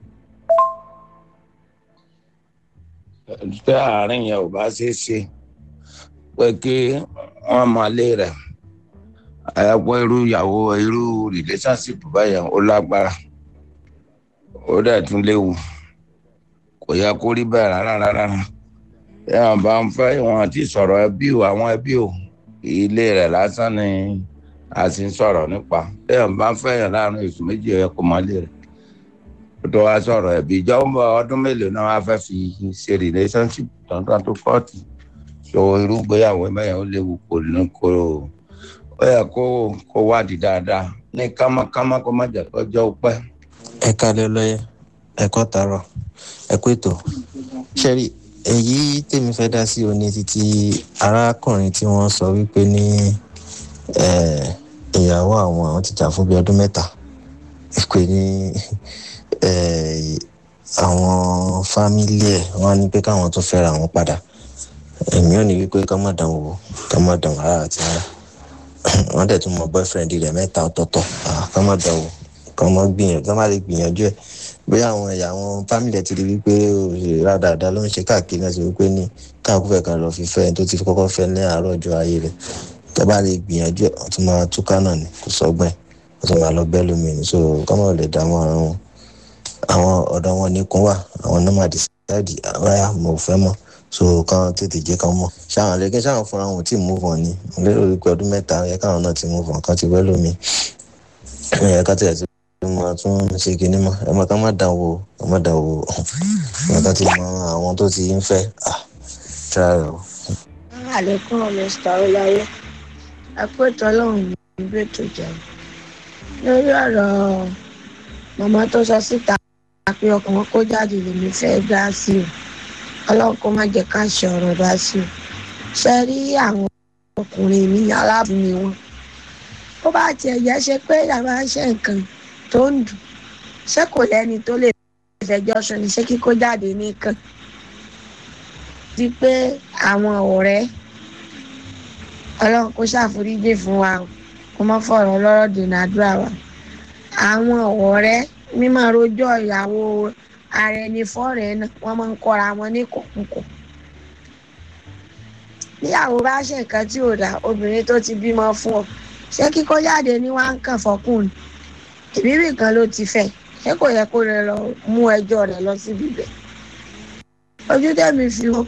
táàrin yẹn ò bá ṣe ṣe pé kí wọ́n mọ̀lé rẹ̀ ẹ̀pọ̀ irú ìyàwó irú relationship báyẹn ó lágbára ó dẹ̀ tún léwu kò yẹ kó rí bẹ́ẹ̀ rárá rárá ẹ̀ bá ń fẹ́ wọn àti sọ̀rọ̀ ẹbí o àwọn ẹbí o ilé rẹ̀ lásán ni a sì ń sọ̀rọ̀ nípa ẹ̀ bá ń fẹ́yàn láàrin oṣù méjì ẹ̀ kò mọ́ lé rẹ̀ ó tó wá sọ̀rọ̀ ẹbí ìjọba ọdún mélòó náà wá fẹ́ fi ṣe relationship tọ̀ntàn tó kọ́ọ̀tì so irú ìgbéyàwó mẹ́yàn ó léwu kò ní kó ó yẹ kó kó wádìí dáadáa ní kámákámá kó má jẹ́ kọjọ́ pẹ́. ẹ kálẹ̀ lọ́yẹ̀ ẹ kọ́ tààrọ̀ ẹ kú ètò ṣẹ́rí èyí tèmi fẹ́ dá sí òní títí arákùnrin tí wọ́n sọ wípé ní ìyàwó àwọn àwọn ti jà fún bíi ọdún mẹ́ta pé ní àwọn fámílì ẹ̀ wọ́n ní pé káwọn tó fẹ́ra wọn padà èmi ò ní wípé ká má dàn wò ká má dàn rárá àti rárá wọ́n dẹ̀ tún mọ boyfriend rẹ̀ mẹ́ta ọ̀tọ̀ọ̀tọ̀ ká má dàn wò ká má gbìyànjú ká má lè gbìyànjú ẹ̀ bóyá àwọn ẹ̀yà àwọn fámìlì ẹ̀ ti rí wípé òṣèré rádaràda ló ń ṣe káàkiri náà ti wípé ní káàkó fẹ́ kan lọ fi fẹ́ tó ti kọ́kọ́ fẹ́ ní àárọ̀ ọjọ́ ayé rẹ̀ tẹ́ bá lè gbìyànjú ẹ̀ wọ́n tún máa túká náà ní kò sọ́gbọ́n ẹ̀ wọ́n tún máa lọ bẹ́ẹ̀ lómi ní so kọ́mọ̀ lè dààmú ara wọn àwọn ọ̀dọ́ wọn nìkún wà àwọn náà máa dìsáìdì àwáyà mo fẹ́ mọ́ so kàn tètè jẹ́ kàn mọ̀ ṣáwọn lẹ́gẹ́ ṣáwọn fúnra wọn ò tí ì move on ni mo lérò wípé ọdún mẹ́ta yẹ káwọn náà ti move on kan ti wẹ́ lómi ẹ̀ ká tẹ̀ ti máa tún ṣe kinní mọ́ ẹ máa ká má dàn wò ká má dàn wò ẹ ká ti mọ àwọn tó ti ń fẹ́ ah try o. àlékún mr ọláyé àpótọ ọlọ́run ní ibi ètò ìjẹun lórí ọ̀rọ̀ màmá tó sọ síta pé ọkùnrin kó jáde lèmi fẹ́ dá sí o ọlọ́run kó má jẹ́ ká ṣe ọ̀rọ̀ dá sí o ṣe rí àwọn ọkùnrin mi aláàbùnmi wọn ó bá tiẹ̀ jẹ́ ṣe pé ìyàwó ṣe nǹkan tó ń dùn ṣé kò lẹ́ni tó lè fẹjọ́ sùn ní ṣé kíkó jáde nìkan di pé àwọn ọ̀rẹ́ ọlọ́run kó ṣàforíjì fún wa kó má fọ̀rọ̀ lọ́rọ̀ dènà àdúrà wa àwọn ọ̀rẹ́ mímọ́ rojọ́ ìyàwó ara ẹni fọ́ọ̀rẹ́ náà wọ́n máa ń kọ́ra wọn ní kọ̀ọ̀kọ̀ níyàwó bá ṣe nǹkan tí ò dá obìnrin tó ti bímọ fún ọ ṣé kíkó jáde ní wàá ń kàn fọkùnrin ìbíbí kan ló ti fẹ́ ṣé kò yẹ kó rẹ lọ mú ẹjọ́ rẹ̀ lọ síbi bẹ̀ ojú tẹ̀mí fi hàn.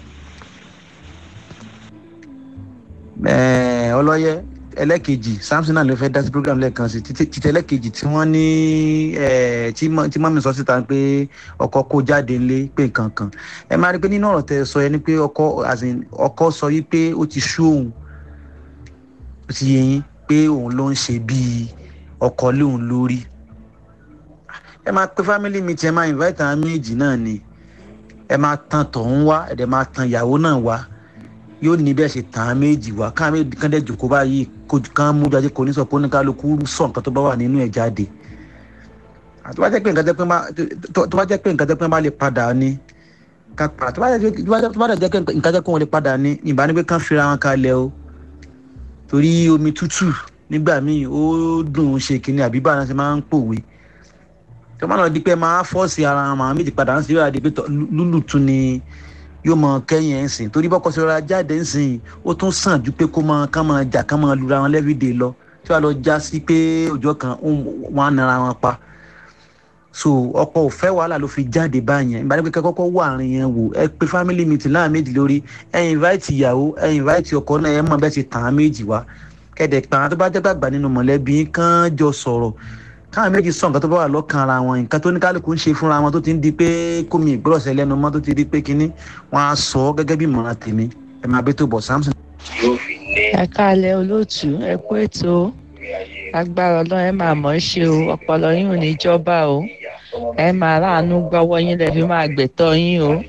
ọlọ́yẹ ẹlẹ́kejì samson náà ló fẹ́ dá sí program lẹ́ẹ̀kan sí títí ẹlẹ́kejì tí wọ́n ní tí mọ́mí sọ síta pé ọkọ kó jáde ńlé pé nǹkan kan ẹ máa rí i pé nínú ọ̀rọ̀ tẹ sọ yẹn ni pé ọkọ sọ yí pé ó ti sú òun ó ti yẹ yín pé òun ló ń ṣe bíi ọkọ lóun lórí ẹ máa pe family meeting ẹ máa invite àwọn méjì náà ni ẹ máa tan tọ̀hún wá ẹ dẹ̀ máa tan ìyàwó náà wá yóò ní bẹ́ẹ̀ ṣe tàn án méjì wá káà méjì kan dẹ̀ jòkó báyìí kán mú jáde kò ní sọ pé oníkálukú sọ nǹkan tó bá wà nínú ẹ̀ jáde tó bá jẹ́ pé nǹkan tẹ́ pé nǹkan tẹ́ pé bá lè padà ní ká padà tó bá jẹ́ pé nǹkan tẹ́ pé wọ́n lè padà ní ìbá ní pé kán fira wọn kalẹ̀ o torí omi tútù nígbà míì ó dùn ún ṣe kínní àbí báwọn ṣe máa ń pòwe tó máa lọ di pé máa fọ́ọ̀sì ara wọn àwọn méjì padà ń ṣe yóò di pé lúlù tún ni yóò mọ kẹ́yìn ẹ̀ ń sìn torí bọ́kọ sọ̀rọ̀ jáde ń sìn ó tún sàn ju pé kó máa kán máa jà kán máa lura wọn lẹ́fídẹ̀ẹ́ lọ tí wàá lọ já sí pé ọjọ́ kan wọn á nara wọn pa so ọkọ ò fẹ́ wàhálà ló fi jáde báyẹn ìbára pé kẹ́kọ́kọ́ wà àárín yẹn wò ẹ pé family meeting láàrin méjì lórí ẹ invite ìyàwó ẹ invite ọkọ náà ẹ mọ̀ bẹ́ẹ̀ ti tàn án méjì wá kẹ́dẹ̀ pa àwọn tó bá jẹ́ gbàgbà nínú mọ̀lẹ́bí kán jọ sọ̀rọ̀ káwọn méjì sọ nǹkan tó bá wà lọ́kàn ara wọn nǹkan tó ní kálukú ń ṣe fúnra wọn tó ti ń di pé kómi ìgbọ́rọ̀sẹ̀ lẹ́nu mọ́ tó ti di pé kínní wọn á sọ ọ́ gẹ́gẹ́ bí ìmọ̀ràn tèmi ẹ máa bẹ́ tó bọ̀ samson. ẹ káàlẹ́ olóòtú ẹ kú ètò agbára ọlọ́run ẹ máa mọ̀ ọ́ ṣe o ọpọlọ yín ò ní jọba o ẹ máa ráàánú gbọ́wọ́ yín lẹ́fi máa gbẹ̀tọ́ yín o.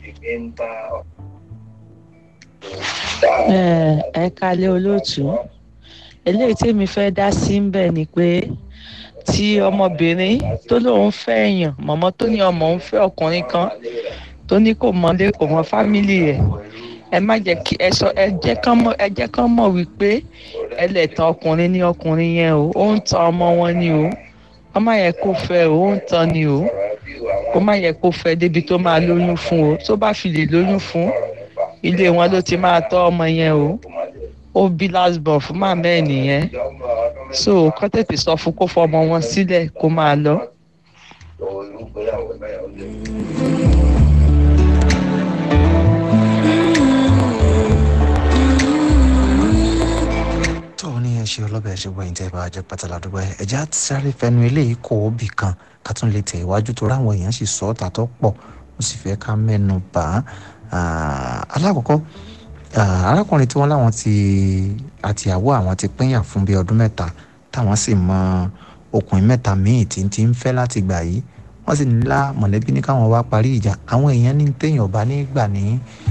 ẹ ẹ káàlẹ́ olóòtú eléyìí tèmi fẹ́ dá sí ń bẹ̀ ni pé tí ọmọbìnrin tó lóun fẹ́ èèyàn mọ̀mọ́ tó ní ọmọ òun fẹ́ ọkùnrin kan tó ní kò mọ̀lé kò mọ fámìlì rẹ̀ ẹ má jẹ́ kí ẹ sọ ẹ jẹ́ kán mọ̀ ẹ jẹ́ kán mọ̀ wípé ẹlẹ́tàn ọkùnrin ní ọkùnrin yẹn o ó ń tan ọmọ wọn ni o wọ́n má yẹ kó fẹ́ o ó ń tan ni o kó má yẹ kó fẹ́ débi tó máa lóyún fún o tó bá fi lè lóyún fún ilé wọn ló ti máa tọ́ ọmọ yẹn o ó bí last born fún màmá ẹ̀ nìyẹn so kọ́ tètè sọ fún kó fọmọ wọn sílẹ̀ kó máa lọ. tó ní ẹ ṣe ọlọ́bẹ̀ ṣe wọ ìtẹ́ bá jẹ́ pátá ládùúgbò ẹ̀ ẹ̀já sáré fẹnu eléyìí kó o bì kan ká tún lè tẹ̀ iwájú tó ráwọn èèyàn sì sọ ọ́ tà tó pọ̀ mo sì fẹ́ ká mẹ́nu bà á alákọ̀ọ́kọ́ arákùnrin tí wọ́n láwọn ti àtìyàwó àwọn ti pínyà fún bíi ọdún mẹ́ta táwọn sì mọ ọkùnrin mẹ́ta míì tí ń ti ń fẹ́ láti gbà yìí wọ́n sì nílá mọ̀lẹ́bí ní káwọn wá parí ìjà àwọn èèyàn ní téèyàn ọba ní gbà ní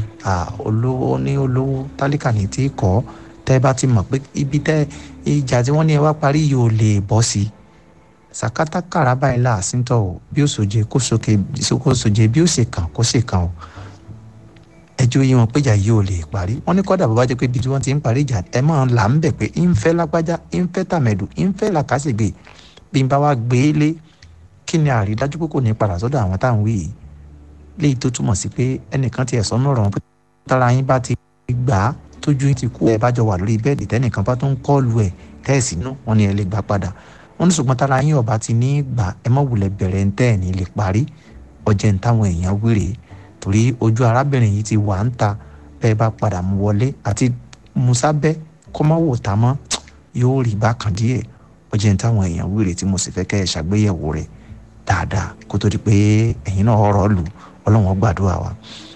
olówó ní olówó tálíkà ní tí kọ́ tẹ́ bá ti mọ̀ pé ibi tẹ́ ìjà tí wọ́n ní ẹ wá parí yìí ò lè bọ́ sí i sàkátà kàrà báyìí láàsìntọ̀ o bí ó sòjé kó sókè kó sòjé bí ó sì kàn kó sì kàn o ẹjọ́ yìí wọn péjà yìí ò lè parí wọn ní kọ́dà bàbá jẹ́ pé ibi tí wọ́n ti ń parí ìjà ẹ máa là ń bẹ̀ pé ń fẹ́ lágbájá ń fẹ́ tàmẹ̀dù ń fẹ́ làkàṣègbè bí n bá wá gbé e lé kí ni àrídájú pé kò ní padà sọ́dọ̀ àwọn táwọn wí yìí léyìí tó túmọ̀ sí pé ẹnìkan ti ẹ̀sọ́ náà rọ̀ wọn pé tára yín bá ti gbà á tójú yín ti kú ẹ bá jọ wà lórí bẹ́ẹ̀dì tẹ́nìkan bá tún kọ́ọ̀lù ẹ̀ tẹ́ẹ̀sì nú wọn ni ẹ lè gbà padà wọn ní ṣùgbọ́n tára yín ọba ti ní gbà ẹ má wulẹ̀ bẹ̀rẹ̀ ń tẹ́ ẹ̀ ní lè parí ọjẹ́ ń táwọn èèyàn wéré torí ojú arábìnrin yìí ti wà ń ta bẹ́ẹ̀ bá padà mú wọlé àti musabẹ́ kọ́mọ́wò tá mọ́ yóò rí bákan díẹ̀ ọjẹ́ ń táwọn èèyàn wéré tí mo sì fẹ́ kẹ́ ẹ ṣàgbéyẹ̀wò rẹ̀ dáadáa kó tó di pé ẹ̀yin náà ọ̀rọ̀ lù ọlọ́wọ́n gbàdúrà wa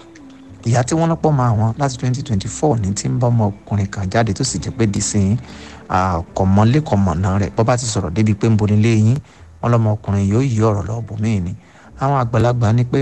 ìyá tí wọ́n lọ́pọ̀ máa wọn láti twenty twenty four ní tí ń bá ọmọkùnrin kan jáde tó sì jẹ́ pé dìsín kọ̀mọ́lé kọ̀mọ̀nà rẹ̀ bọ́ bá ti sọ̀rọ̀ débi pé ń bo nílé yín wọn lọ́mọkùnrin yóò yí ọ̀rọ̀ lọ́ọ́ bòmíì ni àwọn àgbàlagbà ní pé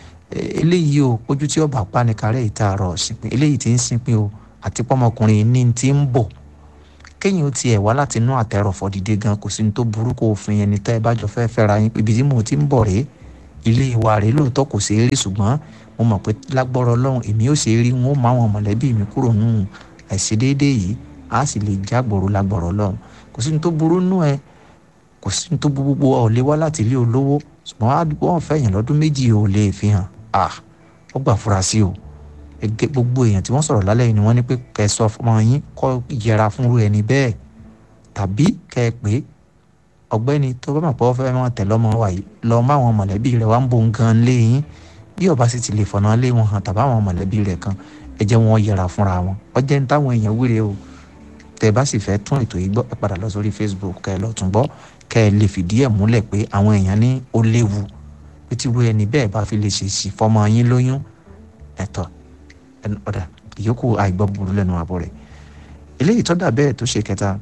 eléyìí o ojú tí ọba pa ní kárẹ́ ìta àrọ̀ ṣìpín eléyìí ti ń sinpin o àti pọ́mọkùnrin ní ti ń bọ̀ kéyìn ó tiẹ̀ wá láti inú àtẹrọ̀fọ̀ dìde gan kò sí ní tó burú kó òfin ẹni tẹ́ ẹ bá jọ fẹ́ fẹ́ra yín ibi tí mo ti ń bọ̀ rèé ilé ìwà rèé lóòótọ́ kò ṣeé rí ṣùgbọ́n mo mọ̀ pé lágbọ́rọ̀ ọlọ́run èmi ò ṣe rí wọn ó máa wọn mọ̀lẹ́bí mi kúrò nù àìṣedéédéé yìí á sì lè jágbòrò lágbọ́rọ̀ ọlọ́run kò sí ní tó burú nù ẹ kò sí ní tó gbogbo ọ̀ lé wá láti ilé olówó ṣùgbọ́n wọ́n fẹ́ yàn lọ́dún méjì ò lè fi hàn ah ó gbà fura sí o ẹgẹ gbogbo èèyàn tí wọ́n sọ̀rọ̀ lálẹ́ yìí ni wọ́n ní pé kẹ́ ẹ sọ ọmọ yín kọ́ yẹra fún irú ẹni bẹ́ẹ̀ tàbí kẹ́ ẹ pé ọ̀gbẹ́ni tó bá mọ̀ pé wọ́n fẹ́ máa tẹ̀ lọ́mọ wa yìí lọ má àwọn mọ̀lẹ́bí rẹ̀ wá ń bo nǹkan lé yín bí ọba sì ti lè fọ̀nà lé wọn hàn tàbí àwọn mọ̀lẹ́bí rẹ̀ kan ẹ jẹ́ wọn yẹra fúnra wọn ọjẹ́ ń táwọn èèyàn wíre o tẹ́ bá sì fẹ́ tún ètò yìí gbọ́ ẹ padà lọ sórí Facebook kẹ́ ẹ lọ tún gbọ́ kẹ́ ẹ lè fìdí ẹ̀ múlẹ̀ pé àwọn èèyàn ní ó léwu pé tí wo ẹni bẹ́ẹ̀ bá fi lè ṣe sí fọmọ yín lóyún ẹ̀tọ́ ọ̀dà ìyókù àìgbọ́ burú lẹ́nu àbọ̀ rẹ̀ eléyìí tọ́dà bẹ́ẹ̀ tó ṣe kẹta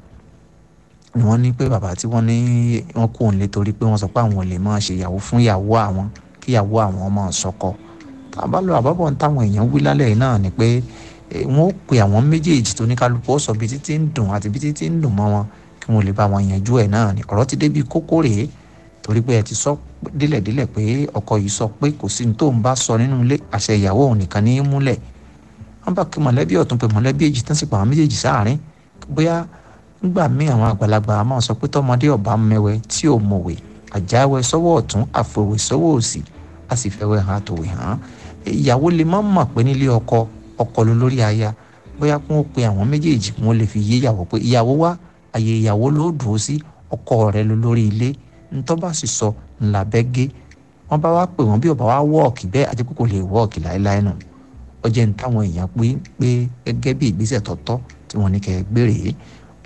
ni wọ́n ní pé bàbá tí wọ́n ní wọ́n kó òun lé torí pé wọ́n sọ pé àwọn ò lè máa ṣe ìyàwó fún ìyàwó àwọn kí ìyàwó àwọn máa sọkọ tá a bá lọ àbábọ̀ ń táwọn èèyàn wí lálẹ́ yìí náà ni pé wọ́n ó pe àwọn méjèèjì tó ní kálukú ó sọ bí títí ń dùn àti bí títí ń dùn mọ́ wọn kí wọ́n lè bá wọn yanjú ẹ̀ náà ni ọ̀rọ̀ ti débi kókó rèé torí pé ẹ ti sọ délẹ̀délẹ̀ pé ọkọ yìí sọ pé kò sí ní tó ń bá sọ nínú ilé àṣẹ ìyàwó òun nìkan ní í múlẹ̀ wọ́n bá kí mọ̀lẹ́bí ọ̀tún pé mọ̀lẹ́bí èjì tán sì pa àwọn méjèèjì sáàrin bóyá nígbà míì àwọn àgbàlagbà máa sọ pé tọmọdé ọba mẹwẹ tí ò mọ̀wé àjáwé sọ́wọ́ ọ̀tún àfòwé sọ́wọ́ òsì a sì fẹ́wẹ́ hàn àtòwé hàn ìyàwó lè má mọ̀ pé nílé ọkọ ọkọ ló lórí aya bóyá kí wọ́n pe àwọn méjèèjì kí wọ́n lè fi yé ìyàwó pé ìyàwó wá àyè ìyàwó ló dùn ó sí ọkọ rẹ ló lórí ilé ntọ́ bá sì sọ ńlá bẹ́ gé wọ́n bá wá pè wọ́n bí ọba wá wọ́ọ̀kì bẹ́ẹ̀ àti pé kò lè wọ́ọ̀kì láéláé nù ọjọ́ ní táwọn èèyàn pé pé gẹ́gẹ́ bí ìgbésẹ̀ tọ́tọ́ tí wọ́n ní kẹ́ ẹ gbére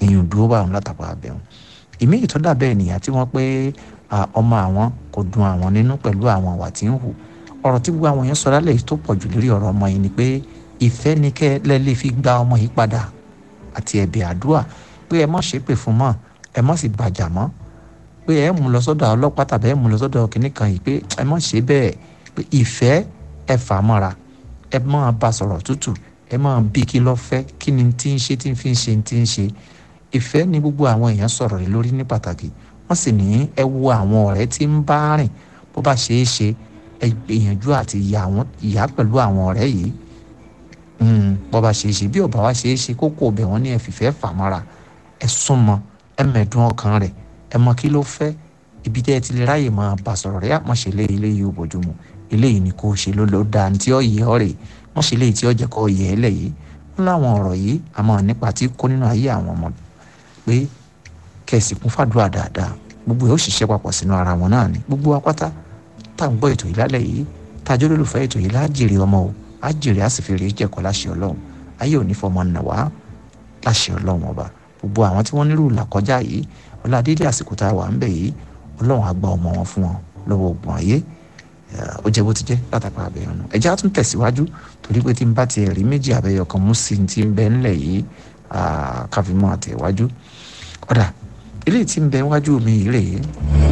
èèyàn dúró bá àwọn látàkọ abẹ́wọn ìmí ìtọ́dà bẹ́ẹ̀ nìyà tí wọ́n pé ọmọ àwọn kò dùn àwọn nínú pẹ̀lú àwọn àwà tí ń hù ọ̀rọ̀ tí gbogbo àwọn yẹn sọ lálẹ́ yìí tó pọ̀ jù lórí ọ̀rọ̀ ọmọ yìí ni pé ìfẹ́ ni kẹ́ lẹ́lẹ́ fi gba ọmọ yìí padà àti ẹ̀bẹ̀ àdúrà pé ẹ mọ̀ ṣépè fún mọ́ ẹ mọ̀ sì bàjà mọ́ pé ẹ mú lọ sọ́dọ̀ ọlọ́pàá tàbí ẹ mú lọ sọ́dọ̀ kìnnì kan yìí pé ẹ mọ̀ ṣe bẹ́ẹ̀ pé ìfẹ́ ẹ fà mọ́ra ẹ máa bá sọ̀rọ̀ tútù ẹ máa bí kí lọ́ fẹ́ kí ni tí ń ṣe tí ń fi ń ṣe tí ń ṣe ìfẹ́ ni gbogbo àwọn èèyàn sọ̀rọ̀ rẹ̀ lórí ní pàtàkì wọ́n sì ní ẹ wo àwọn ọ̀rẹ́ tí ń bá rìn bó bá ṣe é ṣe ẹ gbìyànjú àti ìyá pẹ̀lú àwọn ọ̀rẹ́ yìí bó bá ṣe é ṣe bí ò bá wá ṣe é ṣe kókó ọbẹ̀ wọn ní ẹ fìfẹ́ fà mọ́ra ẹ súnmọ́ ẹ mẹ̀dún ọkàn rẹ̀ ẹ mọ kí ló fẹ́ ibi tẹ́ ẹ ti lè ráyè máa bá sọ̀rọ̀ rẹ̀ àmọ́ṣe lé eléyìí ò bójúmu eléyìí ni kò ṣe ló ló dáa tí ó yẹ ọ rè mọ́ṣe léyìí tí ó jẹ́ kó yẹ ẹ lẹ̀ yìí wọ́n láwọn ọ̀rọ̀ yìí àmọ́ nípa tí kó nínú ayé àwọn ọmọ pé kẹ̀sì kún fàdúrà dáadáa gbogbo ẹ̀ ó ṣiṣẹ́ papọ̀ sínú ara wọn náà ni gbogbo apáta tá à ń gbọ́ ètò yìí lálẹ́ yìí tá a jẹ́ olólùfẹ́ ètò yìí lájèrè ọmọ o àjèrè àsìfèrè jẹ̀kọ́ láṣẹ ọlọ́run ayé ò ní fọmọ nà wá láṣẹ ọlọ́run ọba gbogbo àwọn tí wọ́n nílò làkọjá yìí ọládédé àsìkò tá a wà ń bẹ̀ yìí ọlọ́run á gba ọmọ wọn fún wọn lọ́wọ́ ogun ayé ó jẹ́ bó ti jẹ́ látàpá abẹ́yẹn nù ẹ̀jẹ̀ á tún tẹ̀síwájú torí pé tí n bá tiẹ̀ rí méjì abẹ́yọ kan mú sí ti ń bẹ ńlẹ̀ yìí káfíńmọ́ àtẹ̀wájú ọ̀dà eléyìí tí ń bẹ wájú mi yìí rèé